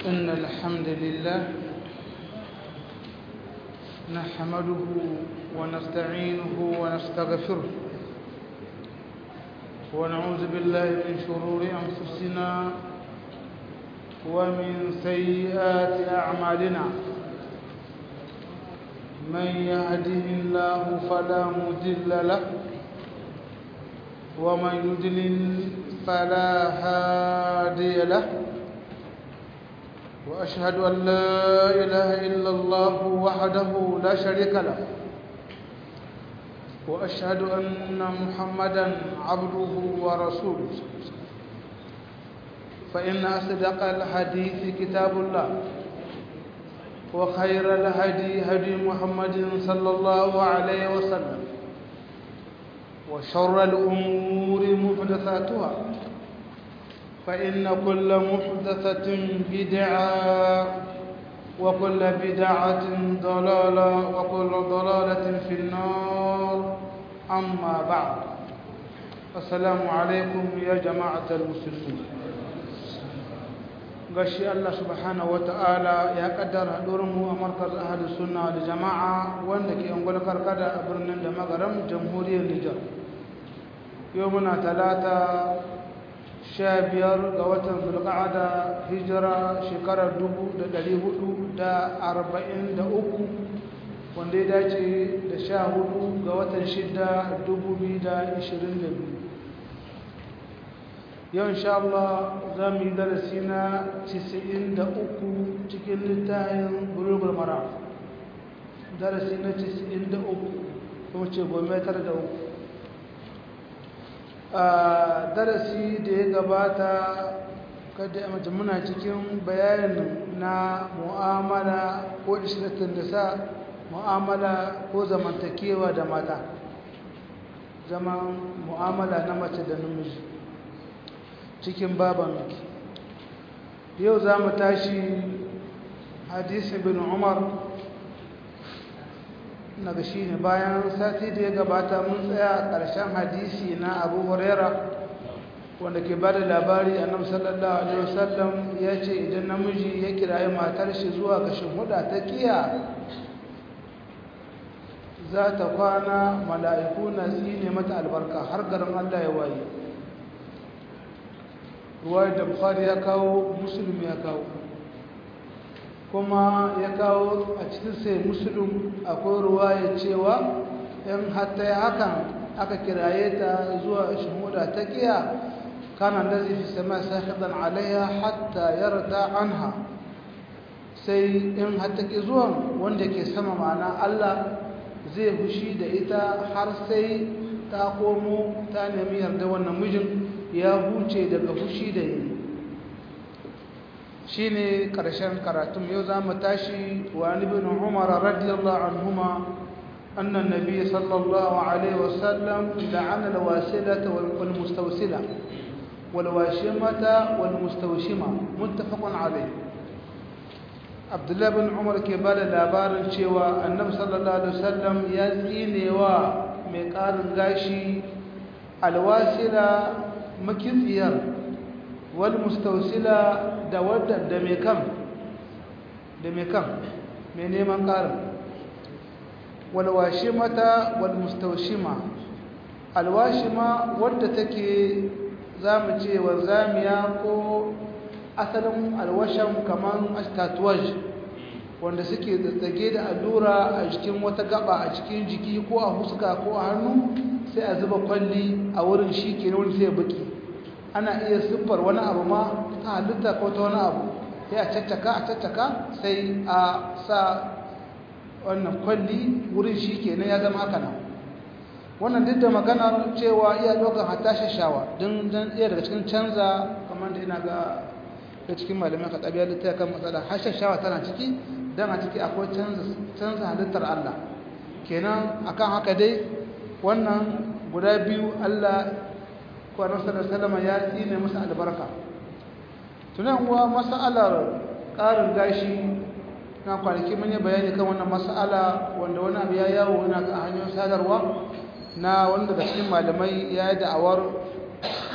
إن الحمد لله نحمده ونستعينه ونستغفره ونعوذ بالله من شرور أنفسنا ومن سيئات أعمالنا من يهده الله فلا مضل له ومن يضلل فلا هادي له وأشهد أن لا إله إلا الله وحده لا شريك له وأشهد أن محمدا عبده ورسوله فإن أصدق الحديث كتاب الله وخير الهدي هدي محمد صلى الله عليه وسلم وشر الأمور محدثاتها فإن كل محدثة بدعة وكل بدعة ضلالة وكل ضلالة في النار أما بعد السلام عليكم يا جماعة المسلمين gashi Allah subhanahu wata'ala ya kaddara mu a markaz ahli sunna da jama'a wanda ke ungwal karkada a birnin da magaram jamhuriyar Nijar yau muna talata sha biyar ga watan zulqa'ada hijira shekarar dubu da ɗari hudu da arba'in da uku wanda ya dace da sha hudu ga watan shida dubu biyu da ishirin da biyu yau insha Allah za mu yi darasi na cisa'in da uku cikin littafin bulugul mara darasi na cisa'in da uku kuma ce gome tara da uku a darasi da ya gabata kada a mace muna cikin bayanin na mu'amala ko ishirattun da sa mu'amala ko zamantakewa da mata zaman mu'amala na mace da namiji cikin baban miki yau za mu tashi hadisi bin umar na ga shi ne bayan sati da ya gabata mun tsaya ƙarshen hadisi na abu huraira wanda ke ba da labari a nan sallallahu alaihi wasallam ya ce idan namiji ya kirayi matar shi zuwa ga huda ta kiya za ta kwana mala'iku na tsine mata albarka har garin allah ya waye ruwayar da bukhari ya kawo musulmi ya kawo kuma ya kawo a cikin sai musulun akwai ruwaya cewa in hatta ya hakan aka kiraye ta zuwa shahuda ta kiya kana da zai fi sama sahidan alaiya hatta yarda anha sai in hatta ki zuwan wanda ke sama ma'ana Allah zai fushi da ita har sai ta komo ta nemi yarda wannan mijin ya huce daga fushi da yi shi ne ƙarshen karatun yau za mu tashi wa ibn umar radiyallahu anhuma annan nabi sallallahu alaihi wasallam la'ana alwasilata wal mustawsila wal washimata wal mustawshima muttafaqun alayh Abdullah bin Umar ke bada labarin cewa Annabi sallallahu alaihi wasallam ya tsinewa mai ƙarin gashi alwasila makitsiyar wal mustausila da wadda da mai kan da mai kan mai neman ƙarin wal washimata wal mustaushima alwashima wadda take zamu ce wanzamiya ko asalin alwashan kaman tatuwaj wanda suke tsatsage da allura a jikin wata gaba a cikin jiki ko a huska ko a hannu sai a zuba kwalli a wurin shi ke wurin sai baki ana iya siffar wani abu ma ta halitta ko ta wani abu sai a caccaka a caccaka sai a sa wannan kwalli wurin shi ke ya zama haka nan wannan duk da maganar cewa iya ɗaukar hata shashawa don iya daga cikin canza kamar da ina ga da cikin malamai ka ɗabiya littaya kan matsala har shashawa tana ciki don a ciki akwai canza halittar Allah kenan akan haka dai wannan guda biyu Allah kwanar salama ya tsine musu albarka tunan uwa mas'alar ƙarin gashi na kwanaki mun yi bayani kan wannan mas'ala wanda wani abu ya yawo yana ga hanyoyin sadarwa na wanda da cikin malamai ya yi da'awar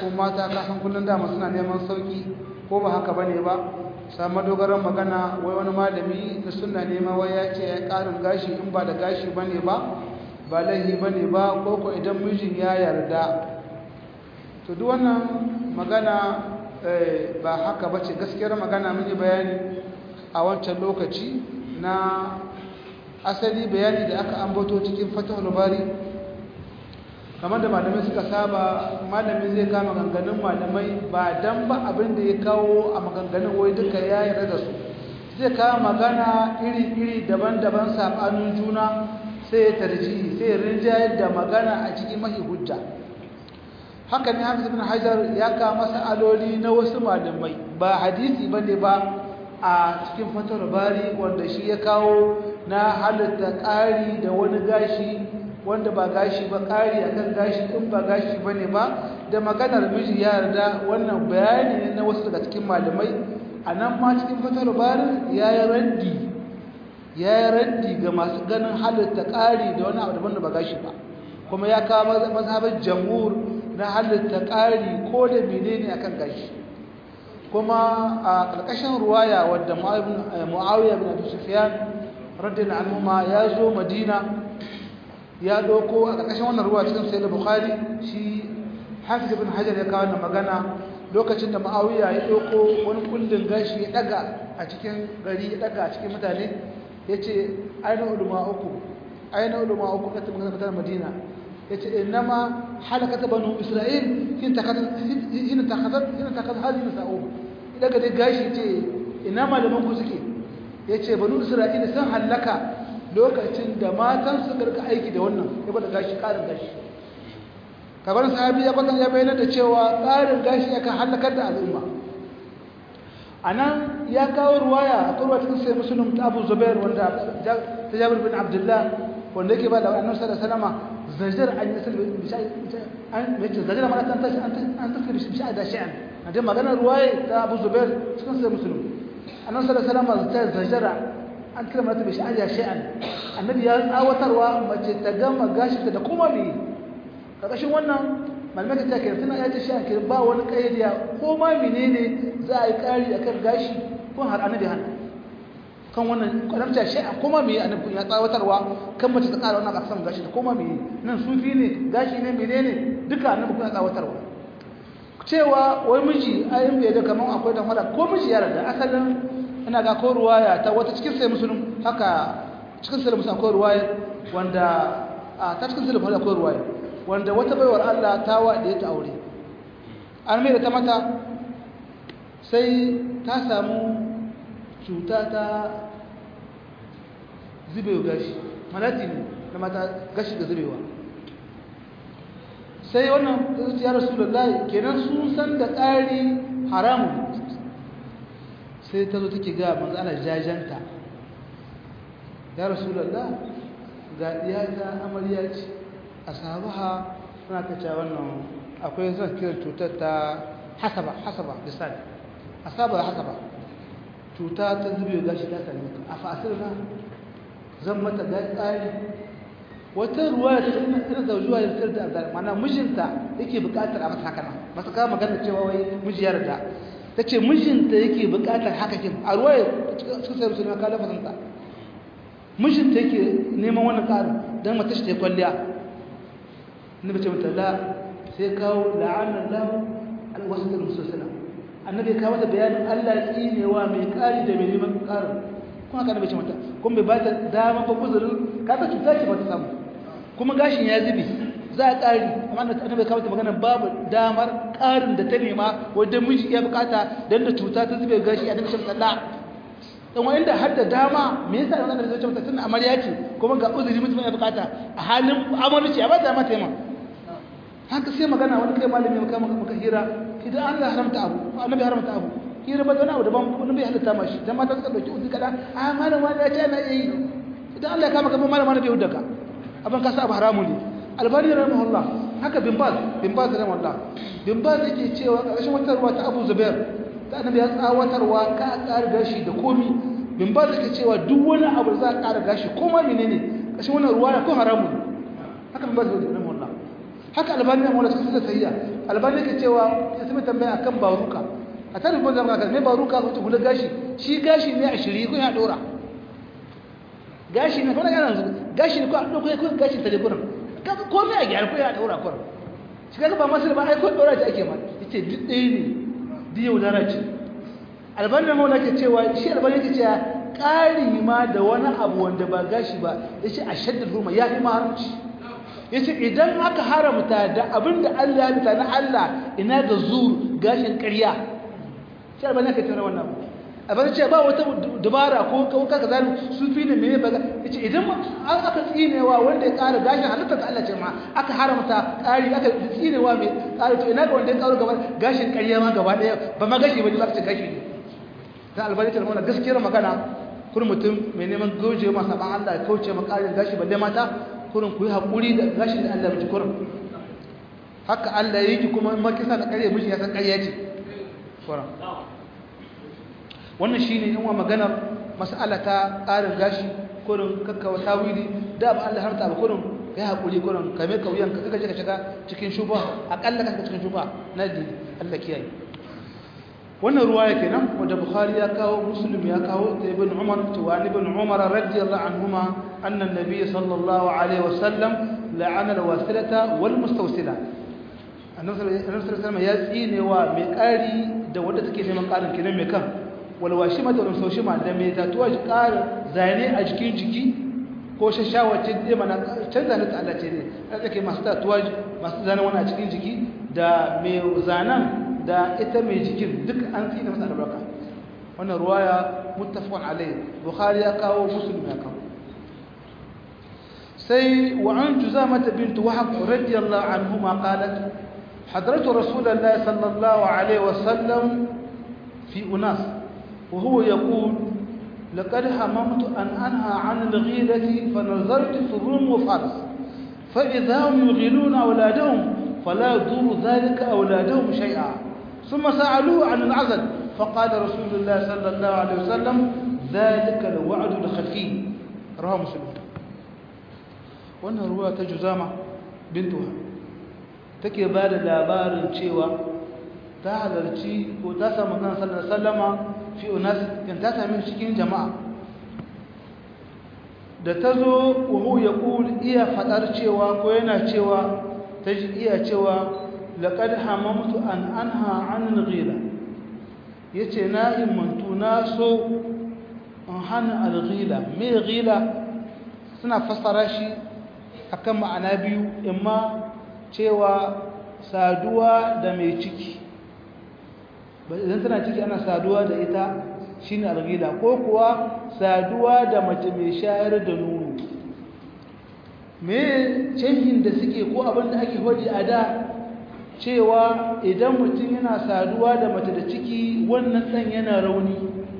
ko mata kasan kullum dama suna neman sauki ko ba haka bane ba samu dogaran magana wai wani malami da suna nema wai ya ce ya karin gashi in ba da gashi bane ba ba laihi bane ba ko ko idan mijin ya yarda to duk wannan magana ba haka bace gaskiyar magana mun yi bayani a wancan lokaci na asali bayani da aka ambato cikin fatahul bari kamar da malamai suka saba malami zai kama ganganin malamai ba dan ba abin da ya kawo a maganganun wai duka ya yarda da su zai kawo magana iri-iri daban-daban sabanin juna sai ya tarji sai ya rinjayar da magana a cikin mahi hujja haka ne hafiz ibn hajar ya kawo aloli na wasu malamai ba hadisi bane ba a cikin fatar bari wanda shi ya kawo na halitta ƙari da wani gashi wanda ba gashi ba ƙari akan gashi in ba gashi bane ba da maganar miji ya yarda wannan bayani ne na wasu daga cikin malamai a nan ma cikin fatar bari ya yi raddi ya yi raddi ga masu ganin halitta ƙari da wani abu daban da ba gashi ba kuma ya kawo mazhabin jamhur na halitta ƙari ko da menene akan gashi kuma a ƙarƙashin ruwaya wadda mu'awiyar bin abu sufiyan radin al'umma ya zo madina ya ɗauko a ƙarƙashin wannan ruwa cikin sayar bukhari shi hafiz bin hajar ya kawo magana lokacin da mu'awiya ya ɗauko wani kullum gashi ya ɗaga a cikin gari ya ɗaga a cikin mutane ya ce aina ulama uku aina ulama uku na tabbata madina ya ce innama halakata banu isra'il hin takazar halin sa'o daga dai gashi ce ina malaman ku suke ya ce banu isra'il sun halaka lokacin da matan su karka aiki da wannan ya bada gashi ƙarin gashi kamar sahabi ya bada ya bayyana da cewa ƙarin gashi yakan halakar da al'umma a nan ya kawo ruwaya a kurwa cikin sai musulun ta abu zubair wanda ta jabir bin abdullah wanda yake ba da annabi sallallahu alaihi wasallam zajar an yasal an mace zajar ma ta tashi an tafi bi sha'a da sha'an a dai maganar ruwaya ta abu zubair cikin sai musulun annabi sallallahu alaihi wasallam ta zajara an kira mata bi sha'a da sha'an annabi ya tsawatarwa mace ta gama gashinta da kuma me karkashin wannan malamai ta kira tana ya ta sha kira ba wani kayyadiya ko ma menene za a yi kari akan gashi ko har annabi hana kan wannan kwadamta shi a kuma me annabi ya tsawatarwa kan mace ta kara wannan kasan gashi da kuma me nan sufi ne gashi ne menene duka annabi kuma ya tsawatarwa cewa wai miji ayin bai da kaman akwai dan wala ko miji ya rada asalin ina ga ko ruwaya ta wata cikin sai musulun haka cikin sai musulun akwai ruwaya wanda a ta cikin sai musulun akwai ruwaya wanda wata baiwar Allah ta waɗe ta aure an mai da ta mata sai ta samu cuta ta zubewa gashi malati ne na mata gashi da zubewa sai wannan ya rasu da layi kenan sun san da ƙari haramun sai ta zo take ga manzo ana jajanta ya rasu da ga ɗiyata amarya ce a sahabaha suna kace wannan akwai zan kiran cutar ta hasaba hasaba misali asaba hasaba cuta ta zube gashi ta same ka a fasirna zan mata ga tsari wata ruwa da irin zaujuwa da tsir da azar mana mijinta yake buƙatar a masa haka nan ba su kama magana cewa wai mijiyar da ta ce mijinta yake buƙatar haka kin a ruwa cikin sai musulma ka lafazanta mijinta yake neman wannan ƙarin don mata shi ta kwalliya annabi ce mata la sai kawo la'anar lahu alwasu da musulsuna annabi kawo da bayanin allah tsinewa mai kari da mai neman karin kuma ka annabi ce mata kuma bai ba ta dama ba kuzurin ka ta cuta ce ba ta samu kuma gashin ya zubi za a kari amma annabi kawo da magana babu damar karin da ta nema wadda miji ya bukata don da cuta ta zube gashi annabi ce mata la dan wani da har da dama me yasa wannan da zai ce mata tun amarya ce kuma ga uzuri mutum ya bukata a halin amarci a ba ta mata yamma haka sai magana wani kai malami maka maka hira idan Allah haramta abu annabi haramta abu hira ba wani abu daban wani bai halitta mashi dan mata suka dauki uzi kada a malama ya ce na yi idan Allah ya kama kama malama bai hudaka abin ka sa abu haramu ne albani rahimahullah haka bin baz bin baz rahimahullah bin baz yake cewa karshen wata ruwa ta Abu Zubair ta annabi ya tsawatarwa ka ƙara gashi da komi bin baz yake cewa duk wani abu za ka ƙara gashi ko ma menene karshen wannan ruwa ko haramu ne haka bin baz rahimahullah haka albani na mawala cikin sayya albani ke cewa ya sami tambaya akan baruka a ta rubun zama kan mai baruka ko ta hula gashi shi gashi ne a shiri ko ya dora gashi ne kuma yana yanzu gashi ne ko a dauko ko gashi ta leburan kaga komai a gyara ko ya daura ko shi kaga ba masu ba ai ko dora ta ake ma yace duk ɗaya ne duk yau dara ce albani da maula ke cewa shi albani ke cewa ƙari ma da wani abu wanda ba gashi ba yace a shaddar ruma ya fi ma haramci yace idan aka haramta da abinda Allah ya mutane Allah ina da zur gashin ƙarya sai ba nake tare wannan abin ce ba wata dabara ko kauka kaza sufi ne mene baga yace idan an aka tsinewa wanda ya ƙara gashin halitta ta Allah ce ma aka haramta ƙari aka tsinewa mai ƙara to ina ga wanda ya ƙaro gaba gashin ƙarya ma gaba ɗaya ba ma gashi ba ne zaka ce gashi ne ta albarka da wannan gaskiyar magana kun mutum mai neman goje masa ban Allah ya kauce ma ƙarin gashi balle mata kurin ku yi haƙuri da gashin da Allah miji kurin haka Allah ya yi kuma in makisa da ƙarya miji ya san ƙarya ce kurin wannan shi ne yin wa maganar mas'ala ta ƙarin gashi kurin kakkawa tawili da ba Allah harta ba kurin ka yi haƙuri kurin ka mai kauyan ka kaka ka shiga cikin shuba aƙalla ka cikin shuba na dini Allah kiyaye wannan ruwaya kenan wanda bukhari ya kawo muslim ya kawo da ibn umar to wa ibn umar radiyallahu anhuma anna an-nabiy sallallahu alaihi wasallam la'ana al-wasilata wal mustawsila annabi sallallahu alaihi wasallam ya tsine wa mai ƙari da wanda take neman ƙarin kenan mai kan wal washima da rusaushima da mai tatuwa ƙarin zane a jikin jiki ko shashawace da mana canza ne ta Allah ce ne take masu tatuwa masu zane wani a cikin jiki da mai zanan da ita mai jikin duk an tsina masa albarka wannan ruwaya muttafaqun alayhi bukhari ya kawo muslim ya kawo sai wa an juzamah bint wahab radiyallahu anhuma qalat حضرت رسول الله صلى الله عليه وسلم في أناس وهو يقول لقد هممت أن أنهى عن الغيرة فنظرت في الروم وفارس فإذا هم يغيلون أولادهم فلا يضر ذلك أولادهم شيئا ثم سألوه عن العزل فقال رسول الله صلى الله عليه وسلم ذلك الوعد الخفي رواه مسلم wannan ruwa ta juzama bintuwa take ba da labarin cewa ta halarci ko ta samu kan sallar sallama fi unas kan ta sami cikin jama'a da ta zo wuhu ya ƙul iya faɗar cewa ko yana cewa ta ji iya cewa laƙad hamamtu an anha an ghila ya ce na imantu na so in hana alghila mai ghila suna fassara shi akan ma'ana biyu imma cewa saduwa da mai ciki idan tana ciki ana saduwa da ita shine alghila ko kuwa saduwa da mace mai shayar da nono me canjin da suke ko abin da ake hodi a da cewa idan mutum yana saduwa da mace da ciki wannan ɗan yana rauni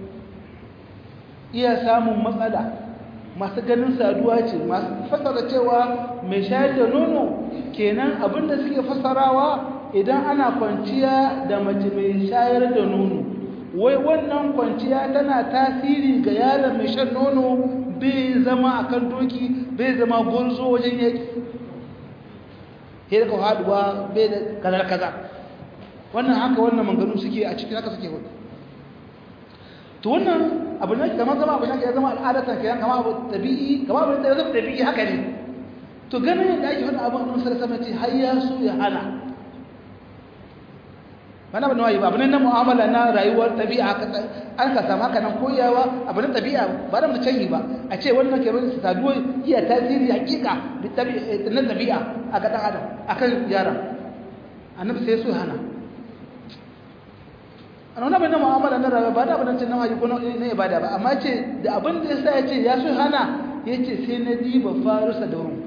iya samun matsala masu ganin saduwa ce masu fasara cewa mai shayar da nono kenan abin da suke fasarawa idan ana kwanciya da mace mai shayar da nono wai wannan kwanciya tana tasiri ga yaron mai shan nono bai zama a kan doki bai zama gurzo wajen yaki ka haduwa bai da kazar kaza wannan haka wannan manganu suke a cikin haka suke wani to wannan abu ne kamar zama abu ne ya zama al'adatan kenan kamar abu tabi'i kamar abu da zama tabi'i haka ne to ganin yadda ake faɗa abin annabi sallallahu alaihi wasallam har ya so ya hana mana ba nawayi ba abu ne na mu'amala na rayuwar tabi'a haka an ka samu haka nan koyawa abu ne tabi'a ba da mu canyi ba a ce wannan ke bin saduwa iya tasiri hakika na tabi'a a ga dan adam akan yaran annabi sai so ya hana an wani abin na mu'amala na rayuwa ba da abin da nawayi ko na ibada ba amma ce da abin da yasa ya ce ya so hana ya ce sai na diba farusa da wurin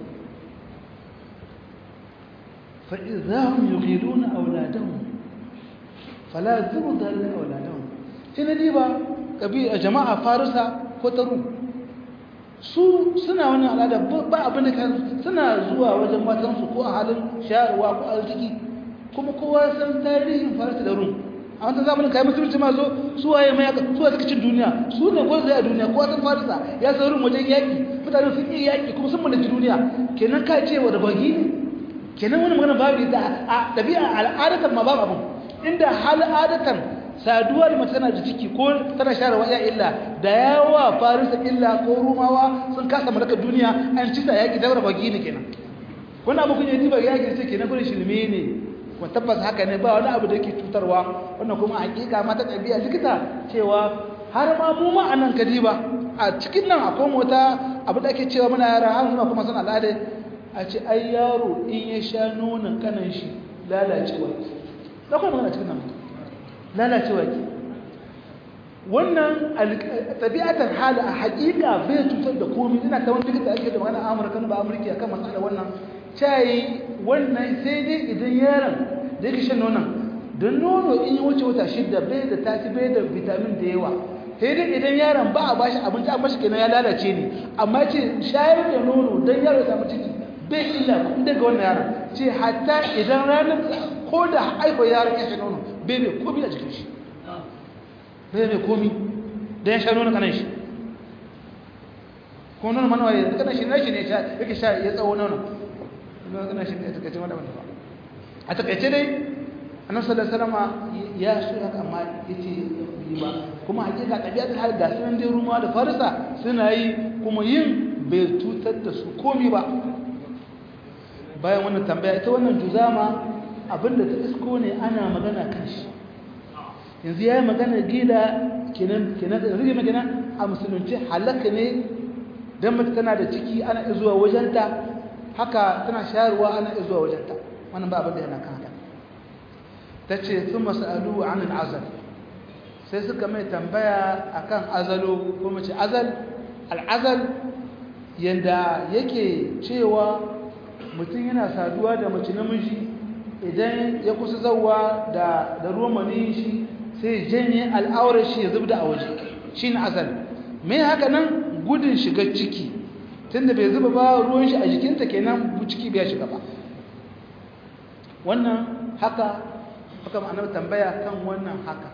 فإذا هم يغيرون أولادهم فلا يذر ذلك أولادهم هنا ديبا كبير جماعة فارسة كترو su suna wani al'ada ba abin da kan suna zuwa wajen matansu ko a halin shayarwa ko arziki kuma kowa san tarihin farata da rum a wata zamanin kayan musulunci ma zo su waye mai su waye suka cin duniya su ne ko zai a duniya kowa san farisa ya san rum wajen yaƙi mutane sun yi yaƙi kuma sun mallaki duniya kenan ka ce wa da bagi ne kenan wani magana babu da a ɗabi'a al'adatan ma babu abin inda hal adatan saduwa da mace tana da ciki ko tana share wa illa da yawa farisa illa ko rumawa sun kasa mallakar duniya an ci ta yaƙi daura bagi ne kenan wani abu kun yi diba yaƙi ce kenan gudun shirme ne kuma tabbas haka ne ba wani abu da yake cutarwa wannan kuma hakika ma ta ɗabi'a likita cewa har ma mu ma anan kadiba a cikin nan akwai mota abu da ake cewa muna yara har suna kuma san al'ada a ce ai yaro in ya sha nonon kanan shi lalacewa da kuma magana cikin nan lalacewa ke wannan tabi'atar hali a hakika bai cutar da komai ina ta wani likita ake da magana amurka ba amurki akan matsala wannan cayi wannan sai dai idan yaron da yake shan nonon don nono in yi wuce wata shidda bai da tati bai da vitamin da yawa sai dai idan yaron ba a bashi abinci an bashi kenan ya lalace ne amma ce shayar da nono don yaro ya samu ciki bai illa kuma daga wannan yaron ce hatta idan ranar ko da haifar yaron ya sha nono bai mai komi a jikin shi bai mai komi don ya sha nono kanan shi ko nono manawa ya kanan shi na shi ne yake sha ya tsawo nono nono shi ne a takaice wanda wanda ba a takaice dai annabi sallallahu alaihi wasallam ya so haka amma yace yi ba kuma hakika tabiatul hal ga sunan dai rumawa da farisa suna yi kuma yin bai tutar da su komi ba bayan wannan tambaya ita wannan juzama abinda ta isko ne ana magana kan shi yanzu yayi magana gida kenan kenan da rige magana a musulunci halaka ne dan mace tana da ciki ana zuwa wajenta haka tana shayarwa ana zuwa wajenta wannan ba abin da yana kan haka ta ce sun masalu an al'azal sai suka mai tambaya akan azalo ko mace azal al'azal yadda yake cewa mutum yana saduwa da mace namiji idan ya kusa zauwa da ruwan maniyin shi sai janye al'aurar shi ya zubda a waje shi ne azal mai haka nan gudun shiga ciki tunda bai zuba ba ruwan shi a jikinta kenan ciki bai shiga ba wannan haka haka ma'anar tambaya kan wannan haka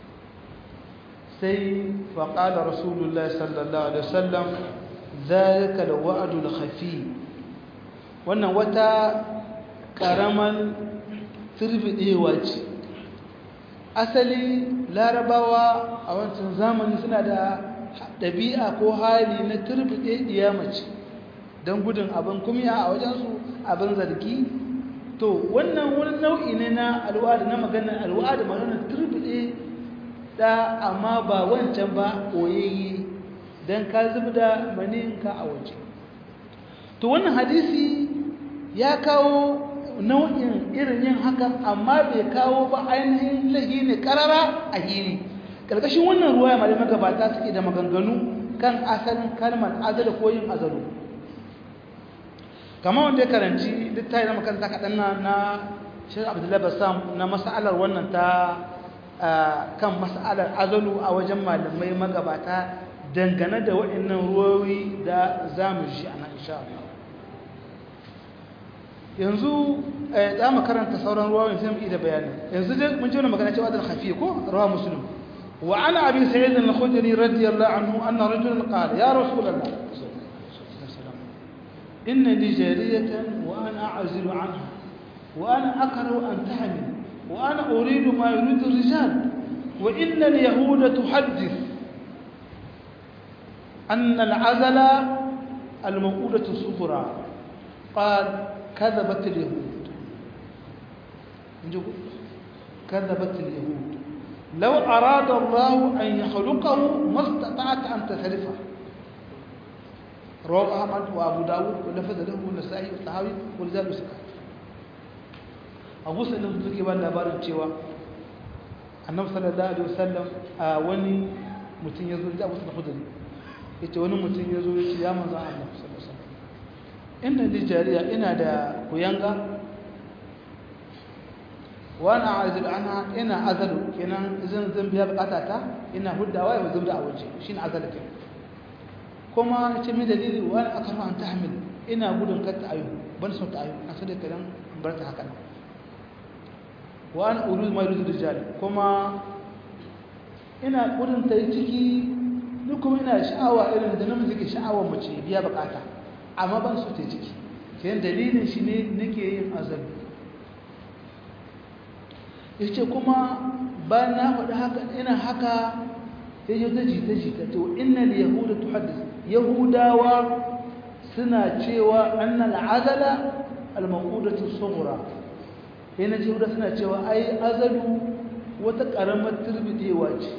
sai faƙala rasulullah sallallahu alaihi wasallam zalika da wa'adul khafi wannan wata ƙaraman turbiɗewa ce asali larabawa a wancan zamani suna da ɗabi'a ko hali na turbiɗe mace don gudun abin kumya a wajensu abin zargi to wannan wani nau'i ne na alwada na maganar alwada maganar turbide da amma ba wancan ba koyayye don ka zubi da maninka a waje to wannan hadisi ya kawo nau'in irin yin hakan amma bai kawo ba ainihin lahi ne karara a hili ƙarƙashin wannan ruwa ya malamai gabata suke da maganganu kan asalin kalmar azala ko yin azalu kama wanda ya karanci littafi na makaranta kaɗan na na shirin abdullahi bassam na mas'alar wannan ta kan mas'alar azalu a wajen malamai magabata dangane da waɗannan ruwowi da za mu shi a nan insha yanzu za mu karanta sauran ruwowi sai mu da bayani yanzu dai mun ji wani magana cewa da hafi ko rawa muslim wa ana abi sa'id al-khudri radiyallahu anhu anna rajulan qala ya rasulullah إن لي جارية وأنا أعزل عنها وأنا أكره أن تحمل وأنا أريد ما يريد الرجال وإن اليهود تحدث أن العزل الموؤودة الصغرى قال كذبت اليهود كذبت اليهود لو أراد الله أن يخلقه ما استطعت أن تثلثه رواه أحمد وأبو داود ولفظ له النسائي والطحاوي ولذلك سكت abu sallam suke ba labarin cewa annabi sallallahu alaihi wasallam a wani mutum ya zo da abu sallallahu alaihi yace wani mutum ya zo ya ce ya manzo Allah sallallahu alaihi wasallam inna li jariya ina da kuyanga wa ana azil anha ina azalu kenan zan zan biya bukata ta ina huddawa ya zubda a waje shine azalu kenan kuma ce mai dalili wa ana akaru an tahmil ina gudun kar ta ayu ban so ta ayu na so da kadan bar ta haka nan wa an urud ma yuridu rijal kuma ina gudun ta yi ciki ni kuma ina sha'awa irin da namiji ke sha'awar mace biya bukata amma ban so ta yi ciki sai dalilin shi ne nake yin azabi ya ce kuma bayan na faɗi haka ina haka ya yi ta jita jita to innal yahuda tuhaddis yahudawa suna cewa annal azala al-maqudatu sughra yana ce yahuda suna cewa ai azalu wata karamar turbidewa ce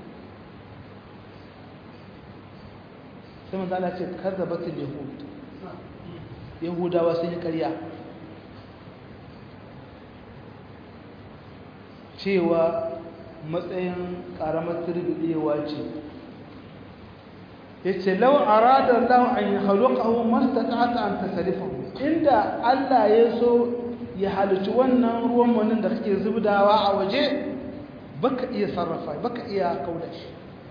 sai manzo Allah ce kazzabatul yahud yahudawa sun yi ƙarya cewa matsayin ƙaramar turbidewa ce ya ce lau a radar lau an yi halukahu mastata'ata an tasarifin inda Allah ya so ya halici wannan ruwan manin da kake zubdawa a waje baka iya sarrafa baka iya kauda shi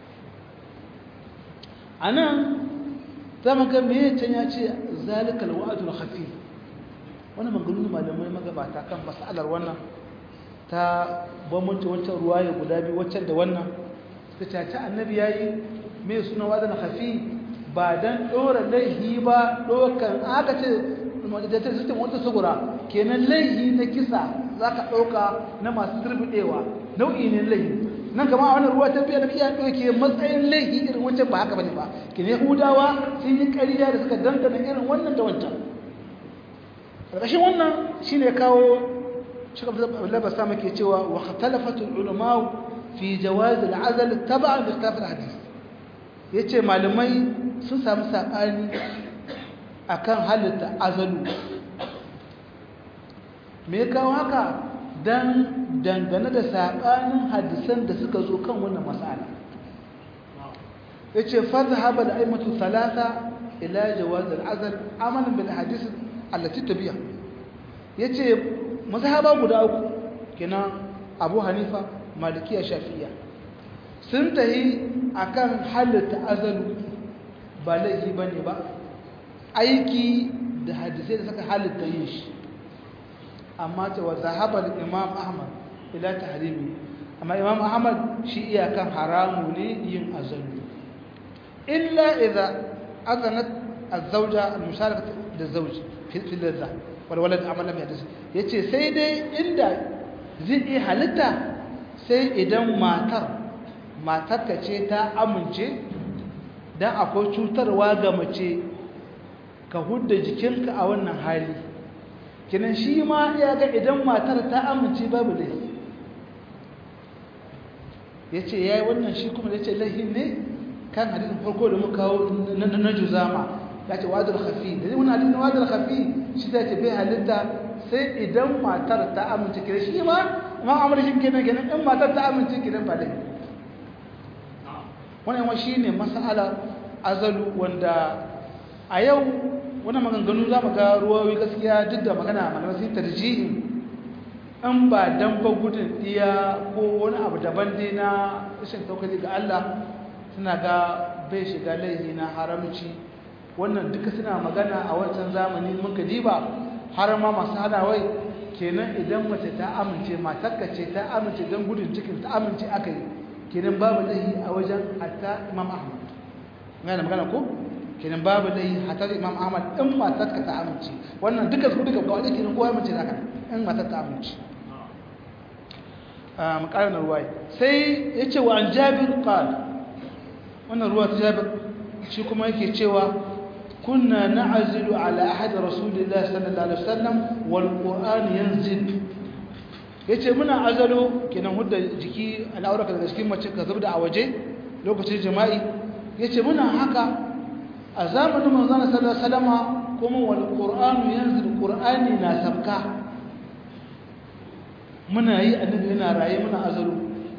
a nan zama ga me can ya ce zalikal wa'adul khafi wani maganin malamai magabata kan masalar wannan ta bambanci wancan ruwa ya guda biyu waccan da wannan suka caci annabi ya yi mai suna wadana hafi ba don ɗora laihi ba ɗaukan aka ce majalisar sistem wata sugura kenan laihi na kisa za ka ɗauka na masu turbiɗewa nau'i ne laihi nan kama a wannan ruwa ta biya da iya ɗauke matsayin laihi irin wancan ba haka bane ba kenan yahudawa sun yi ƙarya da suka dangana irin wannan da wancan ƙarƙashin wannan shine kawo شكرا لبس سامك يتوى واختلفت العلماء في جواز العزل تبعا لاختلاف الحديث yace malamai sun samu sabani akan halitta azalu me kawo haka dan dangane da sabanin hadisan da suka zo kan wannan mas'ala yace fadhhaba al-aimatu thalatha ila jawaz al-azl amalan bil hadith allati tabi'a yace mazhaba guda uku kenan Abu Hanifa Malikiya Shafi'iyya sun tahi akan halitta azalu ba laifi bane ba aiki da hadisai da suka halitta yin shi amma ta wa zahaba Imam Ahmad ila tahrimi amma Imam Ahmad shi iyakan haramu ne yin azalu illa idza azanat az-zawja al-musharakatu liz-zawj fi al-ladha walwalad amalan ya dace yace sai dai inda zai iya halitta sai idan matar matar ka ce ta amince dan akwai cutarwa ga mace ka hudda jikinka a wannan hali kinan shi ma ya ga idan matar ta amince babu laifi yace yayi wannan shi kuma yace laifi ne kan hadisin farko da muka kawo na juzama ya ce wadar hafi da zai wani halittar wadar hafi shi ta ce bai halitta sai idan matar ta amince kira shi ma ma amurkin kenan kenan in matar ta amince kenan ba dai wani yawan shi ne masala azalu wanda a yau wani maganganu za mu ga ruwawi gaskiya duk da magana malamai sun tarjihi in ba dan ba gudun iya ko wani abu daban dai na rashin taukali ga Allah suna ga bai shiga laifi na haramci wannan duka suna magana a wancan zamani muka diba har ma masu hadawai kenan idan mace ta amince matarka ce ta amince don gudun cikin ta amince aka yi kenan babu laifi a wajen hatta imam ahmad gane magana ko kenan babu laifi hatta imam ahmad in matarka ta amince wannan duka su duka kawai kenan kowa mace da in matar ta amince a makarar ruwai sai ya ce wa an jabir qala wannan ruwa ta jabir shi kuma yake cewa kunna na'zilu ala ahad rasulillahi sallallahu alaihi wasallam wal qur'an yanzil yace muna azalo kenan hudda jiki al'aura daga cikin mace ka zubda a waje lokacin jima'i yace muna haka a zamanin manzon sallallahu alaihi wasallama kuma wal qur'an yanzil qur'ani na sabka muna yi annabi yana raye muna azalo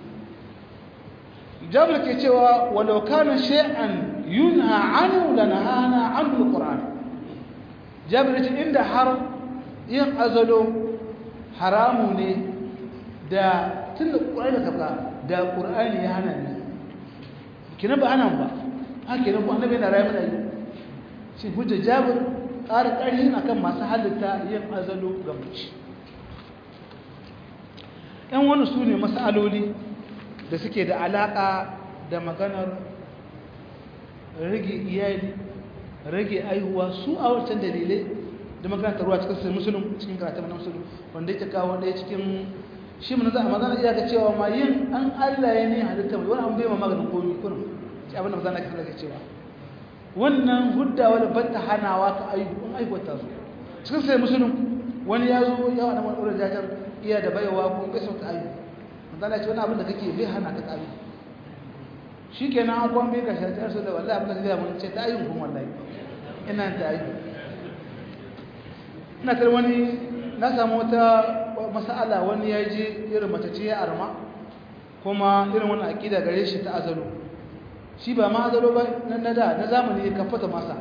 jabir ke cewa walau kana shay'an yunha anhu lanahana anhu alquran jabir ce inda har yin azalo haramu ne da tunda qur'ani ka ba da qur'ani ya hana ni kina ba anan ba haka ne ko annabi yana rayu mana yi shi hujja jabir ƙara ƙarfi akan masu halitta yin azalo ga mace yan wani su ne masaloli da suke da alaƙa da maganar rage iyali rage aihuwa su a wancan dalilai da makaranta ruwa cikin sai musulun cikin karatun na musulun wanda yake kawo ɗaya cikin shi mun za a magana iya ga cewa ma yin an Allah ya ne halitta mai wani an bai ma maganin komi kurin shi abin da mazana kisa da cewa wannan huddawa da bata hanawa ka ayyukan aikwata su cikin sai musulun wani ya zo ya wani wani wurin jajar iya da baiwa ko bai sauta ayu mazana ce wani abin da kake bai hana ka ayu shi kenan an kwan bai ka shajar su da wallahi abin da zai mun ce ta ayyun kuma wallahi ina ta ayu ina tar wani na samu wata masala wani ya je irin mace ce ya arma kuma irin wani aƙida gare shi ta azalo shi ba ma azalo ba na da na zamani ya kafata masa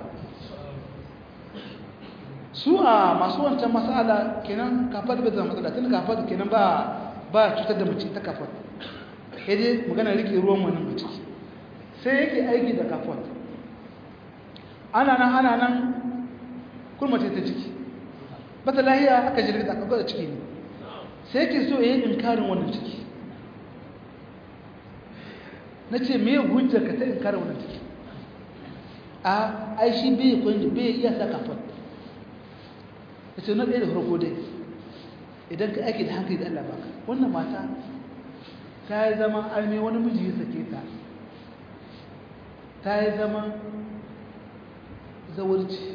su a masu wancan masala kenan kafat bai zama matsala tun kafat kenan ba ba cutar da mace ta kafat ya je magana rike ruwan wani mace sai yake aiki da kafat ana nan ana nan kurmace ta ciki bata lahiya aka jirgin aka gwada ciki ne sai ke so ya yi inkarin wannan ciki na ce me hujjar ka ta inkarin wannan ciki a aishi bai kwanji bai iya sa kafin ya ce na ɗaya da farko dai idan ka aiki da hankali da Allah baka wannan mata ta yi zaman arme wani miji ya sake ta ta yi zaman zawarci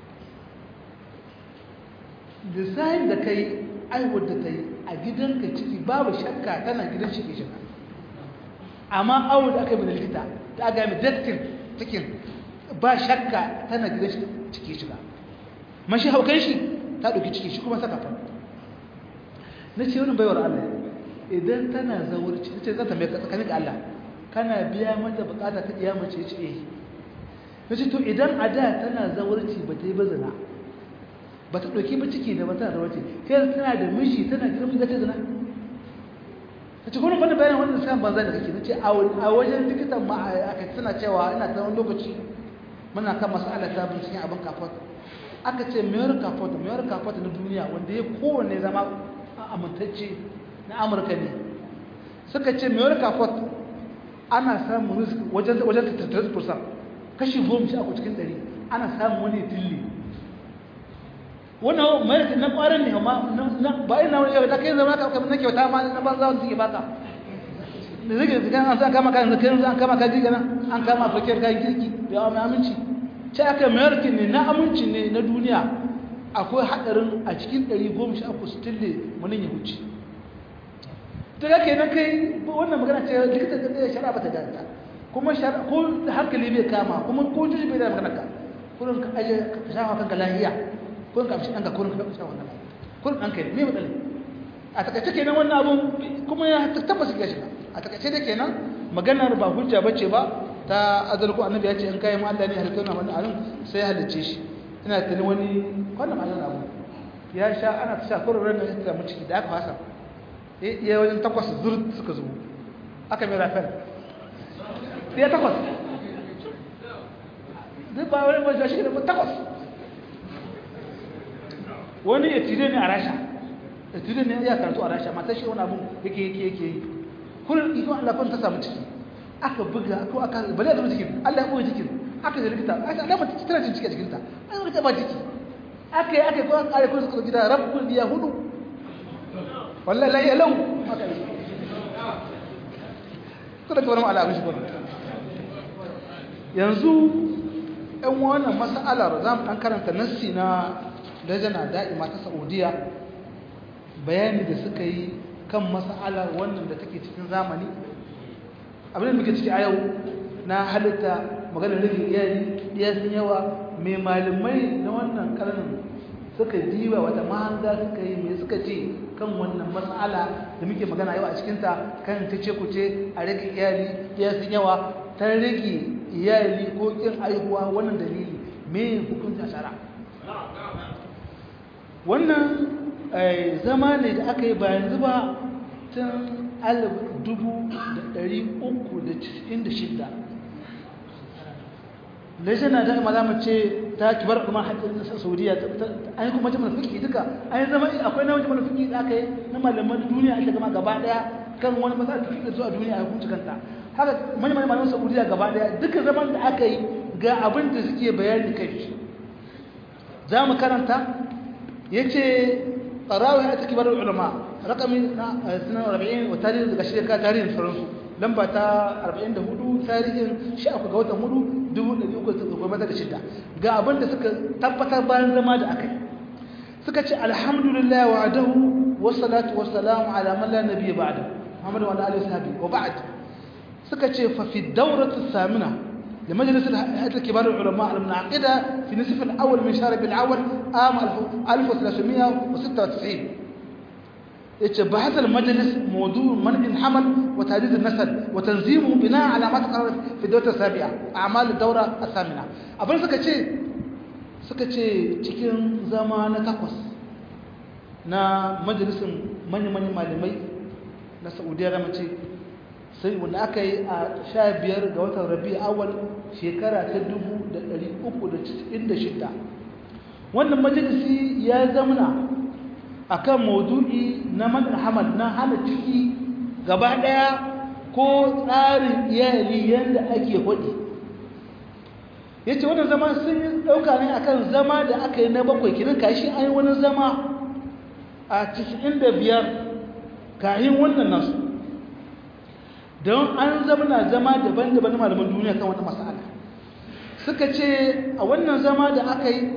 lissahin da ka yi aiwar da ta yi a gidanka ciki babu shakka tana gidan shi ke shiga amma awon da aka yi da likita ta ga mai daktin cikin ba shakka tana gidan shi ciki shiga mashi haukan shi ta ɗauki ciki shi kuma saka fa na ce wani baiwar Allah idan tana zawarci ta ce zata mai tsakanin ga Allah kana biya mata bukata ta iya mace ce eh na ce to idan a da tana zawarci ba ta yi bazana ba ta ɗauki ba ciki da ba tana zawarci sai tana da mishi tana girma da ta zana ta ce kuma bane bayan wannan sai banza da kake nace a wajen likitan ma aka tana cewa ina ta wani lokaci muna kan mas'ala ta binciken abin kafot aka ce mayar kafot mayar kafot na duniya wanda ya kowanne zama amintacce na amurka ne suka ce mayar kafot ana samun risk wajen wajen 33% kashi goma sha uku cikin ɗari ana samun wani tilli wannan mai na kwarin ne amma ba ina wani yau da kai zama ka na kyauta ma na banza wanda suke baka da zai ga kan an san kama kan zikirin an kama kaji gana an kama fakir kayan kirki da yawa mai aminci ce aka mayar ne na aminci ne na duniya akwai haɗarin a cikin ɗari goma sha uku su tille manin ya wuce ta ga ke nan kai wannan magana ce likita da ɗaya shara ba ta danta kuma ko hankali bai kama kuma ko juji bai da magana ka kurin ka aje ka shafa kanka lahiya kun ka amshi ɗanka kurin ka ɗauka wannan kurin ɗanka ne me matsala a takaice kenan wannan abun kuma ya tabbas ya shiga a takaice da kenan maganar ba hujja bace ba ta azal ko annabi ya ce in kai mu Allah ne halitta na wannan alim sai halicce shi ina tani wani wannan malan abu ya sha ana ta sha kurin ran da ta mu ciki da aka fasa eh iya wajen takwas zur suka zo aka mai rafel ya takwas duk ba wani ba shi da takwas wani ya tire ne a rasha ya tire ne ya karatu a rasha matar shi wani abun yake yake yake yi kullum ikon Allah kun ta samu ciki aka buga ko aka bale da cikin Allah ya boye cikin aka da likita aka alama ta tana cin ciki a cikin ta an rika ba ciki aka yi aka yi ko an kare kun suka gida rabbul biya hudu wallahi la yalau kada ka wani ala abin shi ko yanzu ɗan wannan mas'alar za mu ɗan karanta nassi na lajana da'ima ta saudiya bayani da suka yi kan mas'alar wannan da take cikin zamani abin da muke ciki a yau na halitta maganar rage iyali iya sun yawa mai malamai na wannan karnin suka diba wata mahanga suka yi mai suka ce kan wannan mas'ala da muke magana yau a cikinta kan ta ce kuce a rage iyali iya sun yawa ta rage iyali ko kin aihuwa wannan dalili me hukunta shara wannan zama ne da aka yi ba yanzu ba tun alif dubu da ɗari uku da cikin da shidda lajina da ma za mu ce ta kibar kuma haƙƙin na saudiya an yi kuma jimar fiki duka an yi zama akwai na jimar fiki da aka yi na malaman duniya ake gama gaba ɗaya kan wani matsalar da fiki zuwa duniya a hukunci kanta haka manyan malaman saudiya gaba ɗaya duka zaman da aka yi ga abin da suke bayani kai za mu karanta yace tarawih ta kibar ulama rakami na 42 wa tarihi daga shi ka tarihin sauransu lamba ta 44 tarihin 13 ga watan 4 1316 ga abin da suka tabbatar bayan zama da akai suka ce alhamdulillah wa'adahu wassalatu wassalamu ala man la nabiyya ba'da Muhammad wa alihi washabi wa ba'd suka ce fa fi dawratu samina لمجلس هيئة كبار العلماء المنعقدة في نصف الأول من شهر الأول عام 1396 بحث المجلس موضوع منع الحمل وتهديد النسل وتنظيمه بناء على ما تقرر في الدورة السابعة أعمال الدورة الثامنة أبدا سكتشي سكتشي cikin zama na takwas na majalisin manya-manyan malamai na saudiya da mace sai wanda aka yi a sha biyar ga watan rabi awal shekara ta dubu da ɗari uku da cikin da shida wannan majalisi ya zamana a kan maudu'i na manar hamad na hana ciki gaba ɗaya ko tsarin iyali yadda ake hudu ya ce wannan zama sun yi ɗauka ne akan zama da aka yi na bakwai kinan kashi an yi wani zama a cikin da biyar kayan wannan nasu don an zamana zama daban-daban malaman duniya kan wata mas'ala suka ce a wannan zama da aka yi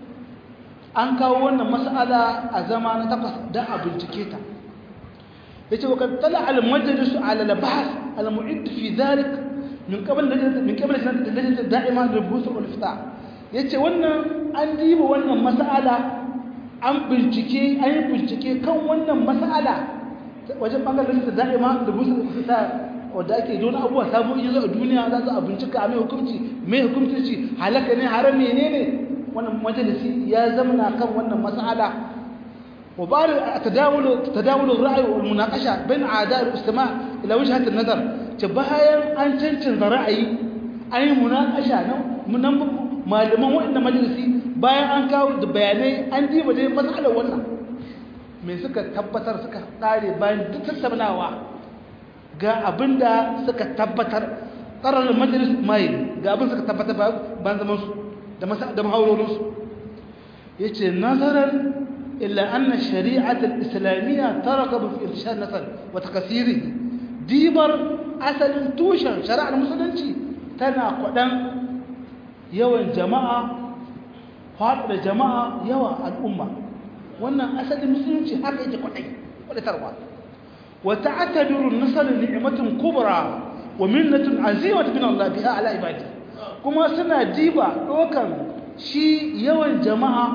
an kawo wannan mas'ala a zama na takwas don a bincike ta ya ce wakar tala al-majalisu ala labas al-mu'id fi zalik min qabl min qabl lajnat da'ima da busu wal ifta yace wannan an diba wannan mas'ala an bincike an yi bincike kan wannan mas'ala wajen bangaren da da'ima da busu wal ifta wadda ake don abubuwa sabu yi zo a duniya za su a bincika a mai hukunci mai hukunci ci halaka ne haram ne ne wannan majalisi ya zamana kan wannan mas'ala wa ba da tadawulu tadawulu ra'ayi wal munaqasha bain a'da al istima' ila wajhat an nazar ce bayan an cancanta ra'ayi an yi munaqasha nan munan malaman wannan majalisi bayan an kawo da bayanai an diba dai mas'alar wannan me suka tabbatar suka tsare bayan duk tattaunawa ga abinda suka tabbatar tsarar majalis mai ga abin suka tabbatar ban zaman su da mahaurorin su yace nazaran illa anna shari'at al-islamiyya tarqabu fi irshad nasl wa takasirihi dibar asalin tushen shari'ar musulunci tana kwadan yawan jama'a da jama'a yawa al'umma wannan asalin musulunci haka yake kwadai kwadatarwa وتعتبر النصر نعمة كبرى ومنة عزيمة من الله بها على عباده كما سنة ديبا وكان شي يوان جماعة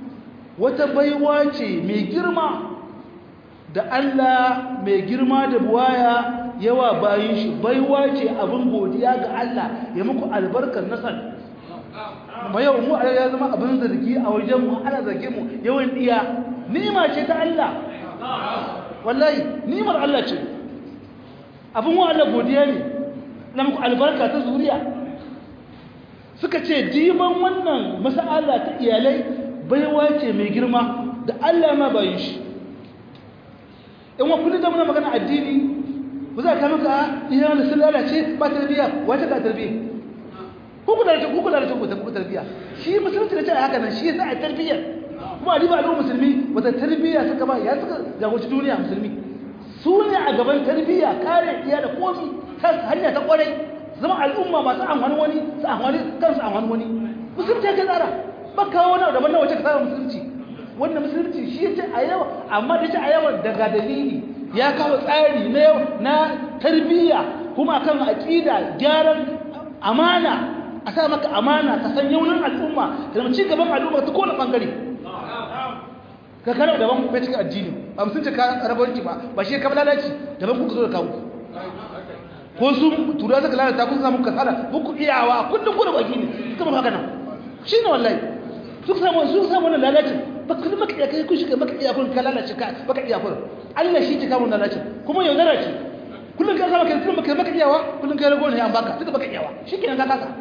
وتبيواتي مي جرما da Allah mai girma da buwaya yawa bayin shi baiwa ce abin godiya ga Allah ya muku albarkar nasar ma yau mu ya zama abin zargi a wajen mu ana zarge mu yawan iya ni'ima ce ta Allah wallahi nimar Allah ce abin wa Allah godiya ne na muku albarka ta zuriya suka ce diban wannan mas'ala ta iyalai baiwa ce mai girma da Allah ma bayin shi in wa kullu da muna magana addini ku za ka maka iyalan da sun lalace ba tarbiyya wata ka tarbiyya ku ku da ku ku da ku tarbiyya shi musulunci da ce haka nan shi yasa a tarbiyya kuma riba al'ummar musulmi wata tarbiyya suka ba ya suka jagoci duniya musulmi su ne a gaban tarbiyya kare iya da komi ta hanya ta kwarai zama al'umma masu amfani wani su amfani kansu amfani wani musulunci ya tsara ba kawo wani daban na wace ka tsara musulunci wannan musulunci shi ya ce a yawa amma da ce a yawa daga dalili ya kawo tsari na yau na tarbiyya kuma kan aƙida gyaran amana a sa maka amana ka san yaunin al'umma da ci gaban al'umma ta kowane bangare ka kana daban ku cikin addini ba musun ce ka rabarci ba ba shi ka lalaci daban ku zo da kawo ko su tura suka lalata kun samu kasala muku iyawa kullum ku da baki ne suka maka haka nan shi ne wallahi su samu su samu wannan lalacin ba kullum maka iya kai kun shiga maka iya kun ka lalace ka maka iya kun Allah shi ke kawo lalacin kuma yaudara ce kullum ka saba kai kullum maka maka iyawa kullum kai rago ne an baka duka baka iyawa shikenan ka kasa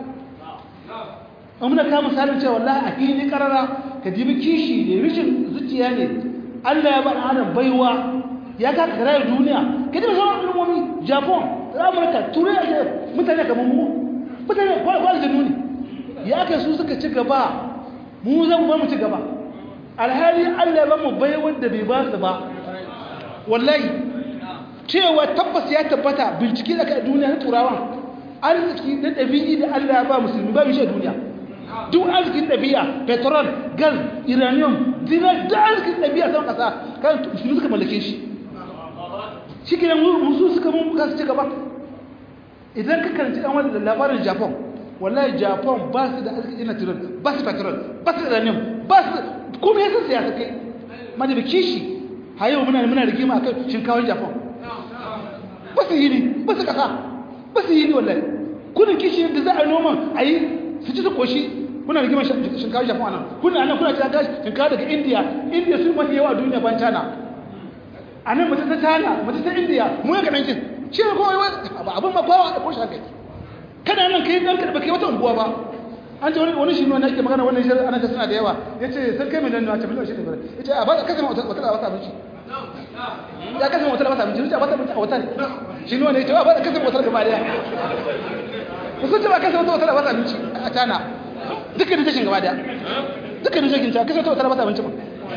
amma ka misalin cewa wallahi a fili karara ka dibi kishi da rishin zuciya ne Allah ya ba adam baiwa ya ka kara duniya ka dibi sauran al'ummomi Japan Amurka Turai a mutane kamar mu mutane kwal da nuni ya kai su suka ci gaba mu zan ba mu ci gaba alhali Allah ba mu bai wanda bai ba su ba wallahi cewa tabbas ya tabbata bincike da kai duniya na turawan arziki da dabi'i da Allah ya ba musulmi ba shi duniya duk arzikin dabi'a petrol gas uranium dinar da arzikin dabi'a sama kasa kan musulmi suka mallake shi shi ke nan musu suka mun kasu ci gaba idan ka karanci dan wani labarin japan wallahi japan ba su da arziki na tirar ba su petrol ba su uranium ba su kuma yasa siyasa kai mana da kishi har yau muna muna rigima akan shinkawar japan ba su yi ne ba su kasa ba su yi ne wallahi kudin kishi da za a noma a yi su ci su koshi kuna rigima shinkawar japan a nan kuna nan kuna cewa shinkawa daga india india sun mafi yawa a duniya ban china a nan mace ta china mace ta india mu ya kaɗan cin shi ne kowa abin ma kowa da koshi haka kana nan kai ɗan karɓa kai wata unguwa ba an ce wani shi ne ake magana wannan shirin ana suna da yawa ya ce sun kai miliyan nawa ce miliyan shi ne ya ce a ba kasa wata da wata abinci ya kasa wata da wata abinci ya wata abinci a wata shi ne wanda ya ce ba da kasa wata gaba daya sun ce ba kasa wata da wata abinci a tana duka da jashin gaba daya duka da jashin ta kasa wata da wata abinci ba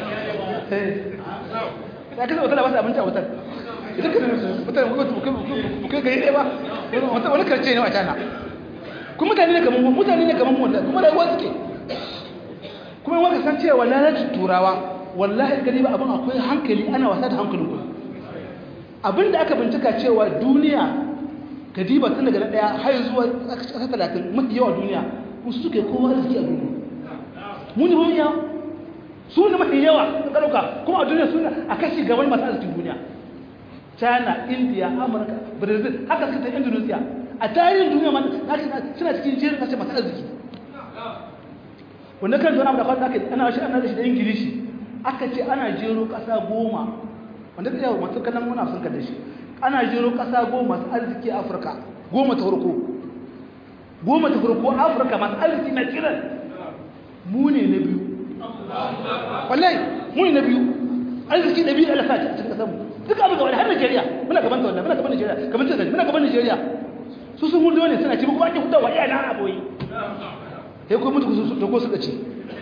ya kasa wata da wata abinci a wata duka da mutane bukai gari ɗaya ba wani karce ne a tana kuma mutane ne kamar mu mutane ne kamar mu wallahi kuma rayuwa suke kuma wanda san cewa lalacin turawa wallahi gani ba abin akwai hankali ana wasa da hankalin ku abin da aka bincika cewa duniya kadiba tun daga na daya har zuwa ƙasa talatin mafi yawa duniya musu suke kowa arziki a duniya mu ne mafi yawa su ne mafi yawa ka ɗauka kuma a duniya suna a kashi gaban masu arzikin duniya china india amurka brazil haka suka ta indonesia a tarihin duniya ma suna cikin jerin kashe masu arziki wanda kan zuwa da kwanta ana shi ana shi da ingilishi aka ce ana jero kasa goma wanda ta yawo masu kallon muna sun kalle shi ana jero kasa goma masu arziki a afirka goma ta farko goma ta farko afirka masu arziki na kiran mu ne na biyu wallahi mu ne na biyu arziki da biyu da alasa cikin kasar mu duk abin gaba da har Najeriya muna gaban ta wannan muna gaban Najeriya gaban ta muna gaban Najeriya su sun hudu ne suna ci kuma ake hudawa iya na aboyi sai kuma mutu su da ko suka ci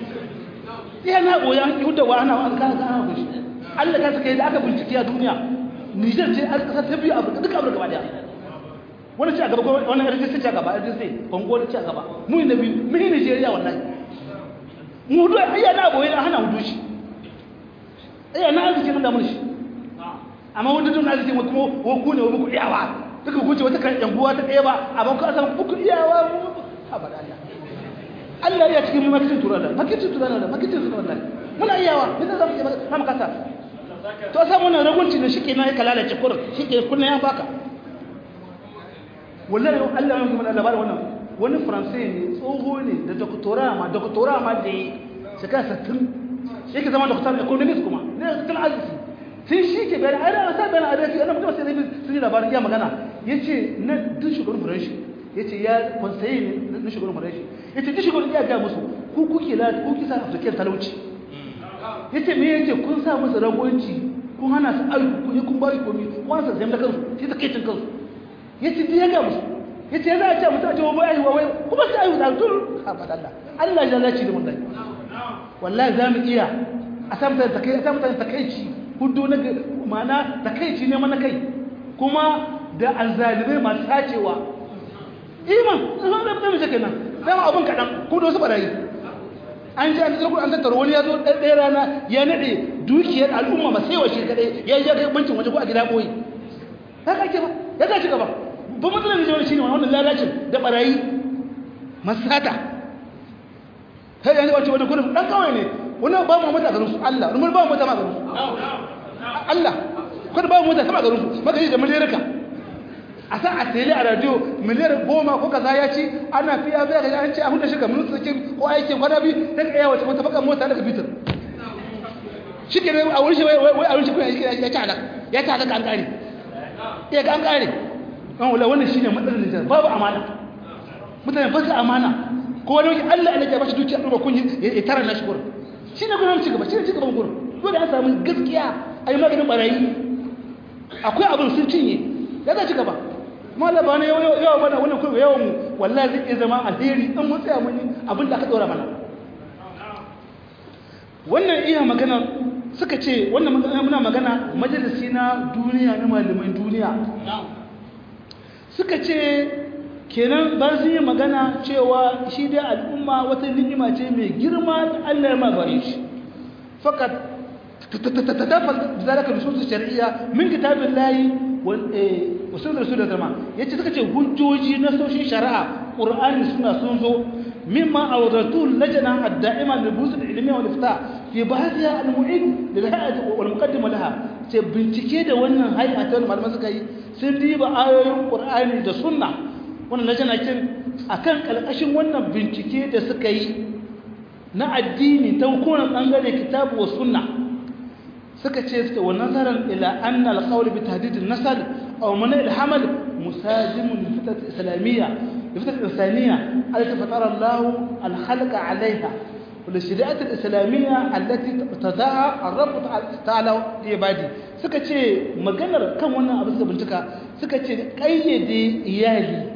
iya na aboyi an hudawa ana an kana kana ku shi Allah ka saka da aka bincike a duniya Niger ce an kasar ta biyu Afirka duka Afirka gaba daya wani ci a gaba wannan RDC ci a gaba RDC Congo ci a gaba mu ne biyu mu ne Najeriya wallahi mu hudu iya na aboyi an hana hudu shi iya na arziki mun da mun shi amma wanda don arziki kuma ko ku ne ku iyawa duka kuce wata kan yanguwa ta ɗaya ba amma ku asan ku iyawa mu abada Allah ya cikin makitin turana makitin turana da makitin turana muna iyawa bisa zamu yi na makasa to sa muna ragunci da shike na ya kalalace kur shike kunna ya baka wallahi Allah ya kuma labarin wannan wani faransai ne tsoho ne da doktora ma doktora ma da shekara 60 yake zama doktor economist kuma ne tattalin arziki sai shi ke bayani ai ana sa bayani a rafi ana mutum sai dai sun yi labarin ya magana yace na duk shugaban farashi yace ya konsaye ne na shugaban farashi yace duk shugaban ya ga musu ku kuke la ku kisa afrikan talauci yace me yace kun sa musu ragonci kun hana su ayu kun yi kun bari komi kun hana su zai da kansu sai ta kai cin kansu yace duk ya ga musu yace ya za a ce mutum a ce wa bai wa wai kuma sai ayu da tur ha fada Allah Allah ya lalace da mun dai wallahi za mu iya a samu ta kai a samu ta takeici hudu na mana takaici ne mana kai kuma da alzalibai masu sacewa iman zama da mutum shi kenan dama abin kaɗan ko da wasu ɓarayi an ji an tsarku an tattara wani ya zo ɗaya rana ya naɗe dukiyar al'umma ba sai wa shi kaɗai ya yi ya kai bancin waje ko a gida ɓoye ya ka ake ba ya ka ci gaba ba matsalar da jama'a shi ne wannan lalacin da ɓarayi masu sata sai yanzu wace wani gudun ɗan kawai ne wani ba mu mata garin su Allah wani ba mu mata ma garin su Allah kada ba mu mata sama garin su maka yi da miliyarka a san a tele a radio miliyar goma ko kaza ya ci ana fiya zai ga an ce a huda shi ga ministan ko aikin kwana biyu ta ka yawa wata baka mota daga bitar shi ke a wurin shi wai a wurin shi ya ci halaka ya ci halaka an kare ya ga an kare an wula wannan shine matsalar Nijar babu amana mutane ba su amana ko wani wani Allah ya ba shi dukiya ɗuba kun ya tara na shi gurin shi ne gurin cigaba shi ne cigaban gurin dole an samu gaskiya a yi maganin barayi akwai abin sun cinye ya za cigaba kuma Allah ba na yawa mana wannan kuma yawan mu wallahi zai iya zama alheri in mun tsaya mun yi abin da aka ɗora mana wannan iya magana suka ce wannan muna magana majalisi na duniya na malaman duniya suka ce kenan ba su yi magana cewa shi dai al'umma wata ni'ima ce mai girma da Allah ya mabare shi fakat tattafas zalaka nusus shar'iyya min kitabin layi wa sunan rasul da yace suka ce hujjoji na soshin shari'a qur'ani suna sun zo mimma awdatu lajna ad-da'ima li busul ilmi wal ifta fi ba'dha al-mu'id lil hay'at wal muqaddima laha ce bincike da wannan hay'at wal malaman suka yi sun diba ayoyin qur'ani da sunna wannan lajna kin akan kalkashin wannan bincike da suka yi na addini ta kowane bangare kitabu wa sunna suka ce suka wa nazaran ila anna al-qawl bi tahdid an-nasl aw mana al-hamal musajim li fitrat islamiyya li fitrat insaniyya allati fatara Allah al-khalqa 'alayha wa li shari'at al-islamiyya allati tada'a ar-rabb ta'ala li ibadi suka ce maganar kan wannan abu suka bincika suka ce kayyade iyali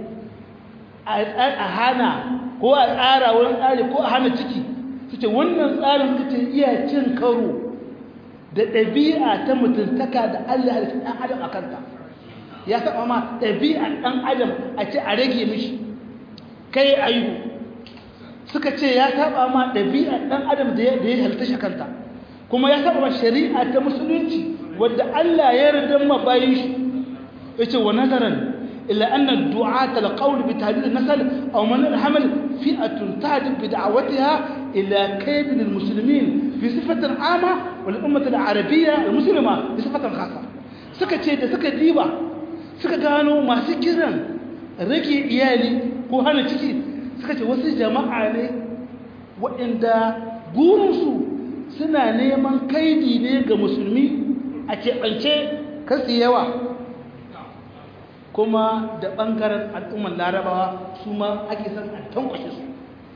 a hana ko a tsara wurin tsari ko a hana ciki su ce wannan tsarin suka ce iya cin karo da ɗabi'a ta mutuntaka da Allah halittu ɗan adam a kanta ya taɓa ma ɗabi'a ɗan adam a ce a rage mishi kai aihu suka ce ya taɓa ma ɗabi'a ɗan adam da ya halitta shi kanta kuma ya taɓa ma shari'a ta musulunci wadda Allah ya yarda ma bayin shi ya ce wa nazaran illa anna du'ata alqawl bi tahdid an-nasl aw man al-hamal fi'atun tahdid bi da'watiha ila kayd al-muslimin fi sifatin ama wal ummah al-arabiyya al-muslima bi sifatin khassa suka ce da suka diba suka gano masu kiran rage iyali ko hana ciki suka ce wasu jama'a ne waɗanda gurinsu suna neman kaidi ne ga musulmi a keɓance kasi yawa kuma da ɓangaren al'ummar larabawa su ma ake son a tankwashe su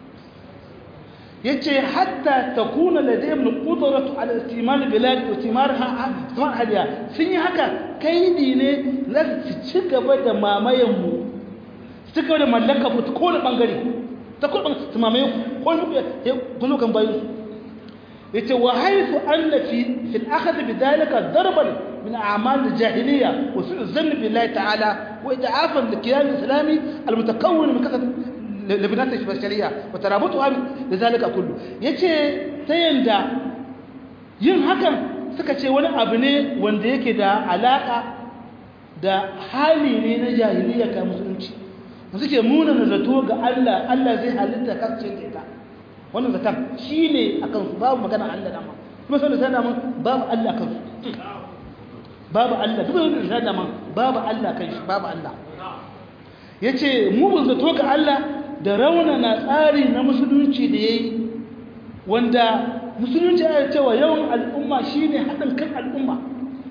ya ce hatta ta kuna da dai mun ƙuduratu a istimar bilad da istimar hadiya sun yi haka kaidi ne na su ci gaba da mamayenmu su ci gaba da mallaka mutu ko da ɓangare ta kuma su mamaye ko ya guzo kan bayan su ya ce wa haifu an na fi fil akhadhi bi dalika darban من أعمال الجاهلية وسوء الظن بالله تعالى وإضعافا للكيان الإسلامي المتكون من كثرة لبنات البشرية وترابطها لذلك كله yace ta yanda yin hakan suka ce wani abu ne wanda yake da alaka da hali ne na jahiliya ka musulunci suke muna na zato ga Allah Allah zai halitta kasance da ita wannan zaton shine akan su babu magana Allah dama kuma sai da dama babu Allah kan su babu Allah duk wanda ya da man babu Allah kan shi babu Allah yace mu mun zato ga Allah da rauna na tsari na musulunci da yayi wanda musulunci ya cewa yawan al'umma shine hadin kan al'umma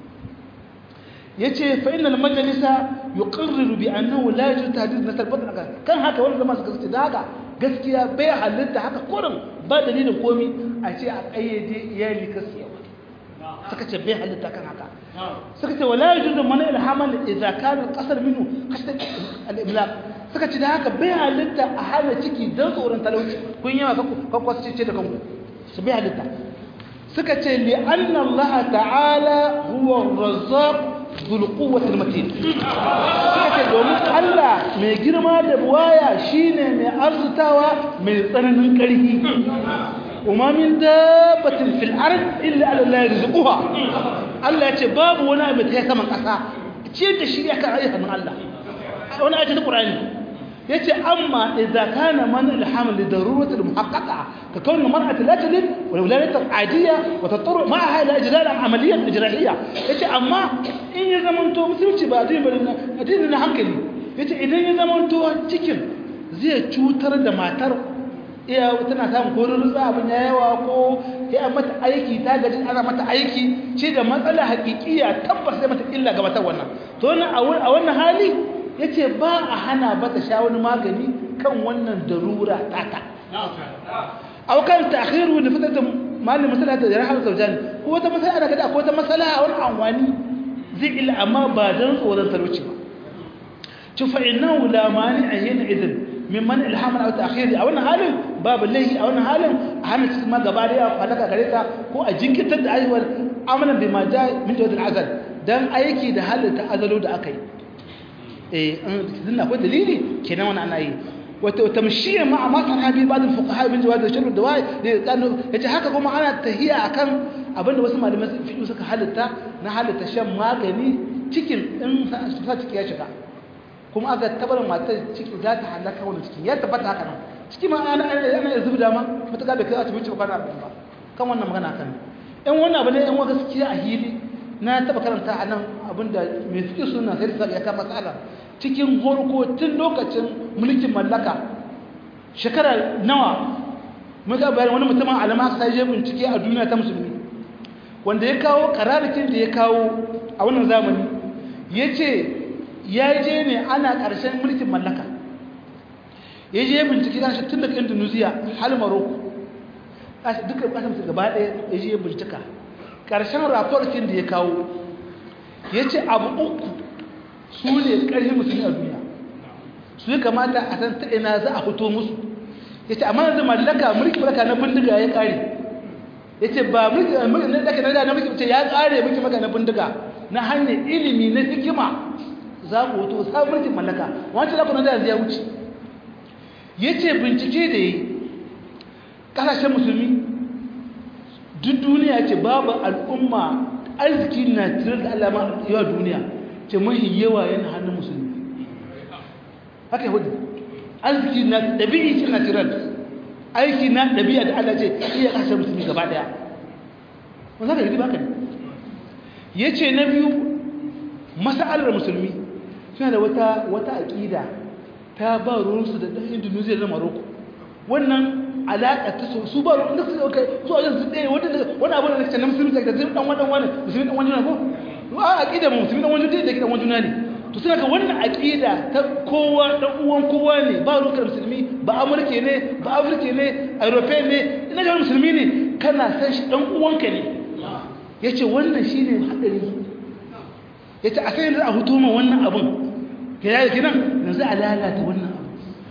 yace fa innal majlisa yuqarriru bi annahu la yajuz tahdid nasal batn kan haka wanda zama suka ce daga gaskiya bai halitta haka kurin ba dalilin komi a ce a kayyade iyali kasiyawa suka ce bai halitta kan haka suka ce wala yajuzu mana ilhamal idza kana qasar minhu qasd al-imlaq suka ce da haka bai halitta a hana ciki dan tsoron talauci kun yawa ka kwasu ce da kanku su bai halitta suka ce li anna Allah ta'ala huwa ar-razzaq dhul quwwati al-matin suka ce domin Allah mai girma da buwaya shine mai arzutawa mai tsananin ƙarfi وما من دابة في الأرض إلا على الله يرزقها الله يتي باب ونا متهيث من قصا تشير تشير يكا عيها من الله وانا أجل القرآن يتي أما إذا كان من الحمل لضرورة المحققة ككون المرأة لا تلد والولادة عادية وتضطر معها إلى إجراء عملية إجراحية يتي أما إن يزمنتو مثل تبادين بلنا أدين نحنكلي يتي إذا يزمنتو تكن زي تشوتر دماتر iya tana samun ko rutsa abin ya yawa ko ya mata aiki ta gaji ana mata aiki ce da matsala hakikiya tabbas sai mata illa ga mata wannan to a wannan hali yace ba a hana ba ta sha wani magani kan wannan darura tata aw kan ta'khiru li fitata malin masala da rahama zawjani ko wata masala ana gada ko wata masala a wani anwani zai illa amma ba dan tsoron talauci ba to fa innahu la mani'a hina idin mimman ilhaman aw ta'khiri a wannan halin babu laihi a wannan halin a hana cikin ma gaba daya falaka gare ta ko a jinkitar da ayyuwar amalan bima ja min tawdil azal dan aiki da halin ta azalo da aka yi eh an akwai dalili kenan wannan ana yi وتمشي مع ما صنع به بعض الفقهاء من جواز الشرب الدواء لانه yace haka kuma ana tahiya akan abinda wasu malamai fiqh suka halitta na halitta shan magani cikin in sa ciki ya shiga kuma aka tabar matar ciki za ta halaka wannan ciki ya tabbata haka nan ciki ma ana ana zubda ma mutaka bai kai asibiti ba kana abin ba kan wannan magana kan in wannan abu ne in wa gaskiya a hili na taba karanta a nan abinda mai fiqh suna sai da ya kama matsala cikin horko tun lokacin mulkin mallaka shekara nawa muka bayan wani mutumin alama aka sai je bincike a duniya ta musulmi wanda ya kawo kararrakin da ya kawo a wannan zamani ya ce ya je ne ana ƙarshen mulkin mallaka ya je bincike kan shi tun daga indonesia hal maroko duka ƙasar su gaba ɗaya ya je bincika ƙarshen raportin da ya kawo ya ce abu uku su ne ƙarfi musulmi a duniya su yi kamata a san ta ina za a fito musu ya ce amma yanzu mallaka mulki mallaka na bindiga ya ƙare ya ce ba mulki na daga na na mulki ya ƙare mulki mallaka na bindiga na hanyar ilimi na hikima za ku wato sabon mulkin mallaka wancan zaku na da ya wuce ya ce bincike da yi ƙasashen musulmi duk duniya ce babu al'umma arziki na tirar da alama yawa duniya ce mahi yawa yana hannun musulmi haka yi hudu arziki na ɗabi'i ce na tirar aiki na ɗabi'a da Allah ce iya ƙasar musulmi gaba ɗaya wanda ka yi baka ne ya ce na biyu masa'alar musulmi suna da wata wata aƙida ta ba ruwansu da ɗan indonesia da maroko wannan alaƙa ta so su ba ruwan da su kai su a yanzu ɗaya wani abu da na musulmi da zai ɗan wani wani musulmi ɗan wani ko a aƙida musulmi ɗan wani da ke ɗan wani juna ne to suna ka wannan aƙida ta kowa ɗan uwan kowa ne ba rukar musulmi ba amurke ne ba afirke ne europe ne ina ga musulmi ne kana san shi ɗan uwanka ne ya ce wannan shi ne haɗari ya ce a sai yanzu a hutu ma wannan abin ka yaya kinan yanzu a lalata wannan abin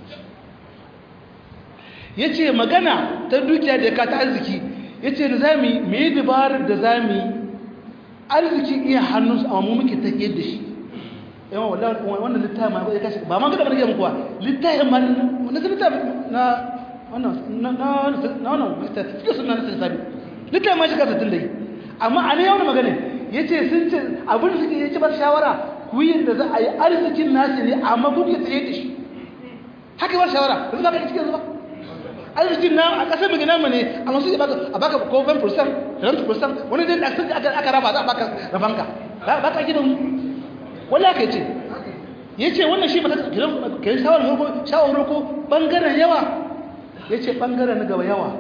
ya ce magana ta dukiya da ka ta arziki ya ce da za mu yi mai dabarar da za mu yi arziki iya hannunsu amma mu muke ta da shi yawan wannan littafin ma ya kashi ba ma gada bane muku ba littafin ma na littafin na wannan na na wannan suke suna na sabi littafin ma shi kasa tun da yi amma a ne yawon magana ya ce sun ce abin da suke ya ce ba shawara ku yi da za a yi arzikin nasu ne amma ku ke tsaye da shi haka ba shawara da zuba ka cikin zuba arzikin na a ƙasar mai nama ne amma su a baka ko 10% 20% wani dai da aka raba za a baka rabanka ba ka gidan wala ka ce ya ce wannan shi mata kiran shawarar ko ɓangaren yawa ya ce ɓangaren na gaba yawa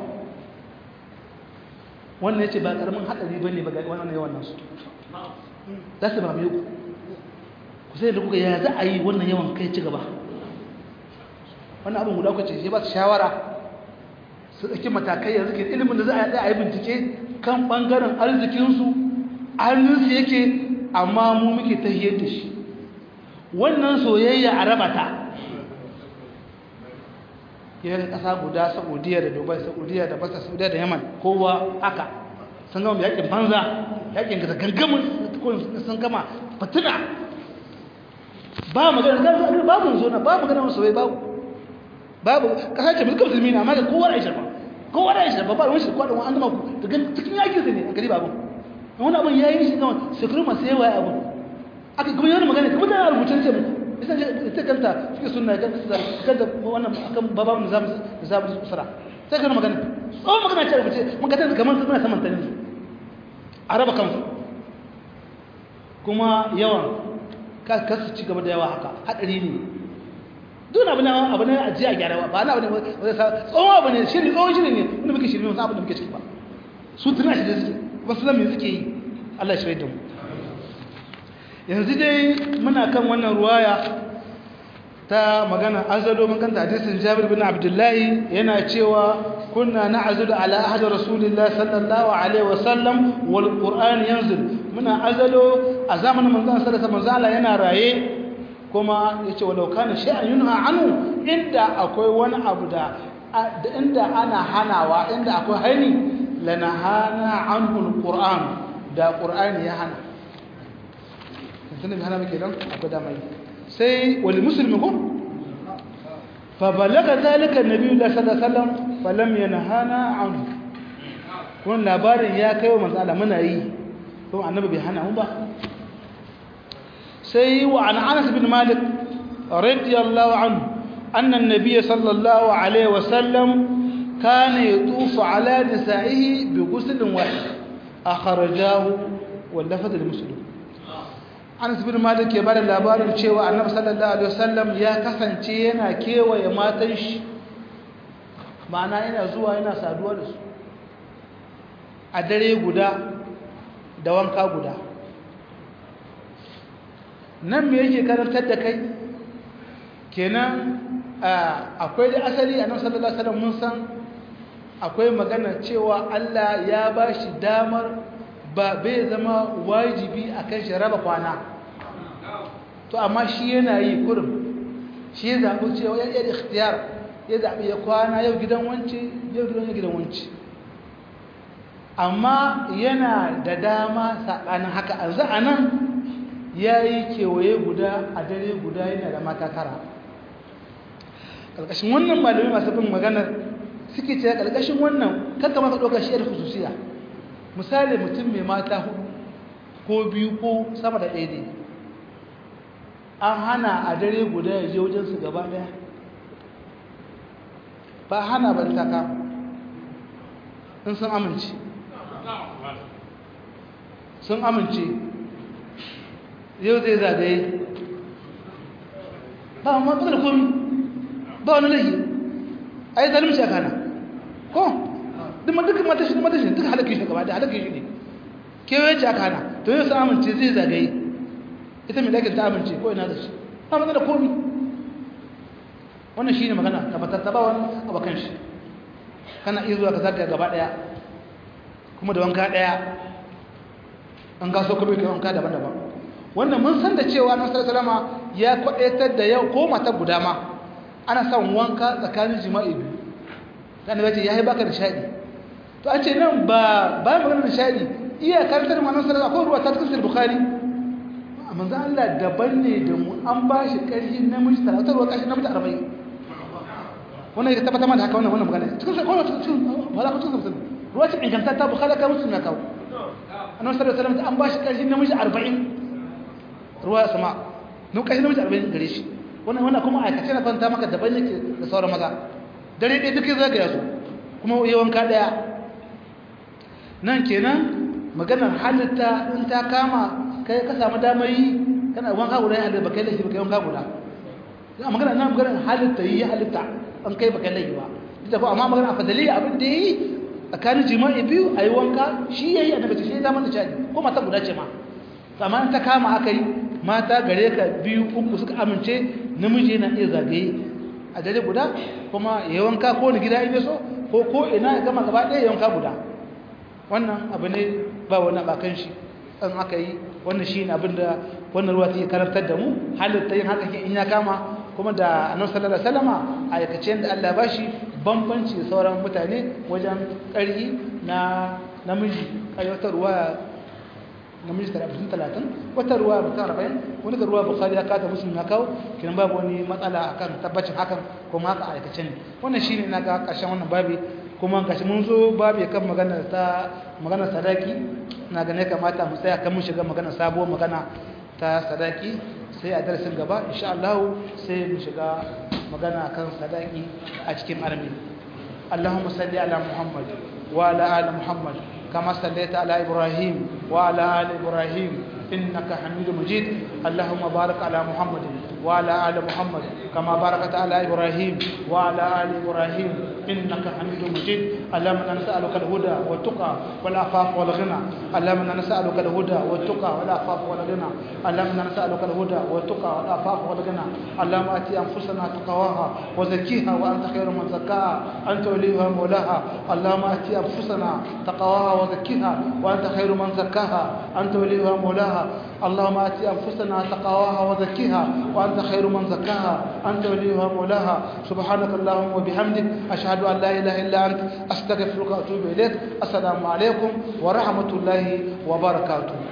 wannan ya ce ba ƙaramin haɗari ba ne ba wannan yawan nasu za su ba mai ku ku sai da kuka ya za a yi wannan yawan kai ci gaba wannan abin guda kwace shi ba su shawara su ɗauki matakai yanzu ke ilimin da za a yi bincike kan ɓangaren arzikinsu hannunsu yake amma mu muke tahiyar da shi wannan soyayya a raba ta yana ƙasa guda saudiya da dubai saudiya da basa saudiya da yaman kowa haka sun gama yakin banza yakin gasa gangamin sun gama fatina ba magana babu zona ba magana soyayya babu babu ƙasa ce mulkin musulmi na amma da kowa da shirba kowa da shirba ba wani shirba da wani an gama ku daga cikin yakin su ne a gari babu wani abin ya yi shi kawai shekaru masu yawa ya abu aka kuma yana magana kuma tana rubutun ce ita kanta suke suna kanta wannan akan bababu da zamu da zamu usara sai kana magana tsawon magana ce rubuce mun ga tana kamar suna saman tani a raba kansu kuma yawan ka kasu ci gaba da yawa haka hadari ne duk abu na abu ne a jiya gyara ba na abu ne tsawon abu ne shiri tsawon shiri ne wanda muke shiri wasu abu da muke ciki ba su tuna shi da suke wasu lamin suke yi Allah shi da mu yanzu dai muna kan wannan ruwaya ta magana azado mun kanta hadisin Jabir bin Abdullahi yana cewa kunna na'zudu ala ahad rasulillahi sallallahu alaihi wasallam wal qur'an yanzil muna azalo a zamanin manzon sallallahu alaihi wasallam yana raye kuma yace walau kana shay'an yunha anhu inda akwai wani abu da inda ana hanawa inda akwai hani lanahana anhu alquran da qur'ani ya hana tunan hana muke dan akwai da mai sai wal muslimin ko fa balaga zalika annabi sallallahu alaihi wasallam falam yanhana anhu kun labarin ya kai wa manzo Allah muna yi to annabi bai hana mu ba sai wa an Anas bin Malik radiyallahu anhu anna an-nabiy sallallahu alaihi wasallam kana yatufu ala nisa'ihi bi ghusl wahid akhrajahu wal lafaz al-muslim Anas bin Malik ya bada labarin cewa annabi sallallahu alaihi wasallam ya kasance yana kewaye matan shi ma'ana yana zuwa yana saduwa da su a dare guda da wanka guda nan me yake karantar da kai kenan akwai da asali a nan sallallahu alaihi wasallam mun san akwai magana cewa Allah ya ba shi damar ba bai zama wajibi akan shi raba kwana to amma shi yana yi kurum shi ya zaɓi cewa ya yi ikhtiyar ya zaɓi ya kwana yau gidan wance yau gidan wance amma yana da dama saɓanin haka a a nan ya yi kewaye guda a dare guda yana da mata tara ƙarƙashin wannan malamai masu bin maganar suke ce ƙarƙashin wannan kanka maka ɗaukar shi da hususiya misali mutum mai mata hudu ko biyu ko sama da ɗaya ne an hana a dare guda ya je wajensu gaba ɗaya ba hana ba ta kama in sun amince sun amince yau zai zagaye ba ma ba da komi ba wani laihi a yi zalimci a kana ko duk duk matashi matashi duk halakki shi gaba da halakki shi ne kewaye ce a kana to yau sun amince zai zagaye ita mai dakin ta amince ko ina da shi ba magana komi wannan shi ne magana tabbatar ta ba wani abokan shi kana iya zuwa ka zagaya gaba daya kuma da wanka daya an gaso kuma kai wanka daban-daban wannan mun san da cewa na salama ya kwadaitar da yau ko mata guda ma ana son wanka tsakanin jima'i biyu dan bace yayi baka da shadi to an ce nan ba ba magana da shadi iya karantar ma nan sallallahu akwai ruwa ta cikin bukhari manzo Allah daban ne da mu an ba shi karfi namiji 30 ruwa kashi namiji 40 wannan ya tabbata mana haka wannan wannan magana cikin sai ko cikin wala ko cikin ruwa ce inganta ta bukhari ka muslim na kawo annabi sallallahu alaihi wasallam an ba shi karfi namiji 40 ruwa sama nun kashi namiji 40 gare shi wannan wannan kuma aikace na kwanta maka daban yake da sauran maza dare ɗaya duk zaga ya zo kuma yawanka ɗaya nan kenan maganar halitta in ta kama kai ka samu damar yi kana wanka guda ya ba kai laifi ba kai wanka guda a magana nan maganar halitta yi halitta an kai ba kai laifi ba ita ko amma magana fadaliya abin da yi tsakanin jima'i biyu a yi wanka shi ya yi a daga shi ya zama da caji ko mata guda ce ma amma ta kama aka yi mata gare ka biyu uku suka amince namiji yana iya zagaye a dare guda kuma ya wanka ko ni gida ibe so ko ko ina ya gama gaba ɗaya ya wanka guda wannan abu ne ba wani bakan shi an aka yi wannan shi ne abin da wannan ruwa ta yi karantar da mu halitta yin haka in ya kama kuma da annabi sallallahu alaihi wasallama a aikace da Allah ba shi bambanci sauran mutane wajen ƙarfi na namiji wata ruwa namiji talatin talatin wata ruwa mutum arba'in wani ga ruwa bukari ya kata musulmi ya kawo kinan babu wani matsala akan tabbacin hakan kuma haka aikace ne wannan shine na ga ƙarshen wannan babi kuma gashi mun zo babi kan magana ta magana sadaki na ga ne kamata mu tsaya kan mun shiga magana sabuwar magana ta sadaki sai a darasin gaba insha Allah sai mu shiga magana kan sadaki a cikin armi Allahumma salli ala Muhammad wa ala ali Muhammad كما صليت على إبراهيم وعلى آل إبراهيم إنك حميد مجيد اللهم بارك على محمد وعلى آل محمد كما باركت على إبراهيم وعلى آل إبراهيم إنك حميد مجيد اللهم نسألك الهدى والتقى والعفاف والغنى اللهم نسألك الهدى والتقى والعفاف والغنى اللهم نسألك الهدى والتقى والعفاف والغنى اللهم آتي أنفسنا تقواها وزكيها وأنت خير من زكاها أنت وليها مولاها اللهم آتي أنفسنا تقواها وزكيها وأنت خير من زكاها أنت وليها مولاها اللهم آتي أنفسنا تقواها وزكيها وأنت وأنت خير من زكاها أنت وليها مولاها سبحانك اللهم وبحمدك أشهد أن لا إله إلا أنت أستغفرك وأتوب إليك السلام عليكم ورحمة الله وبركاته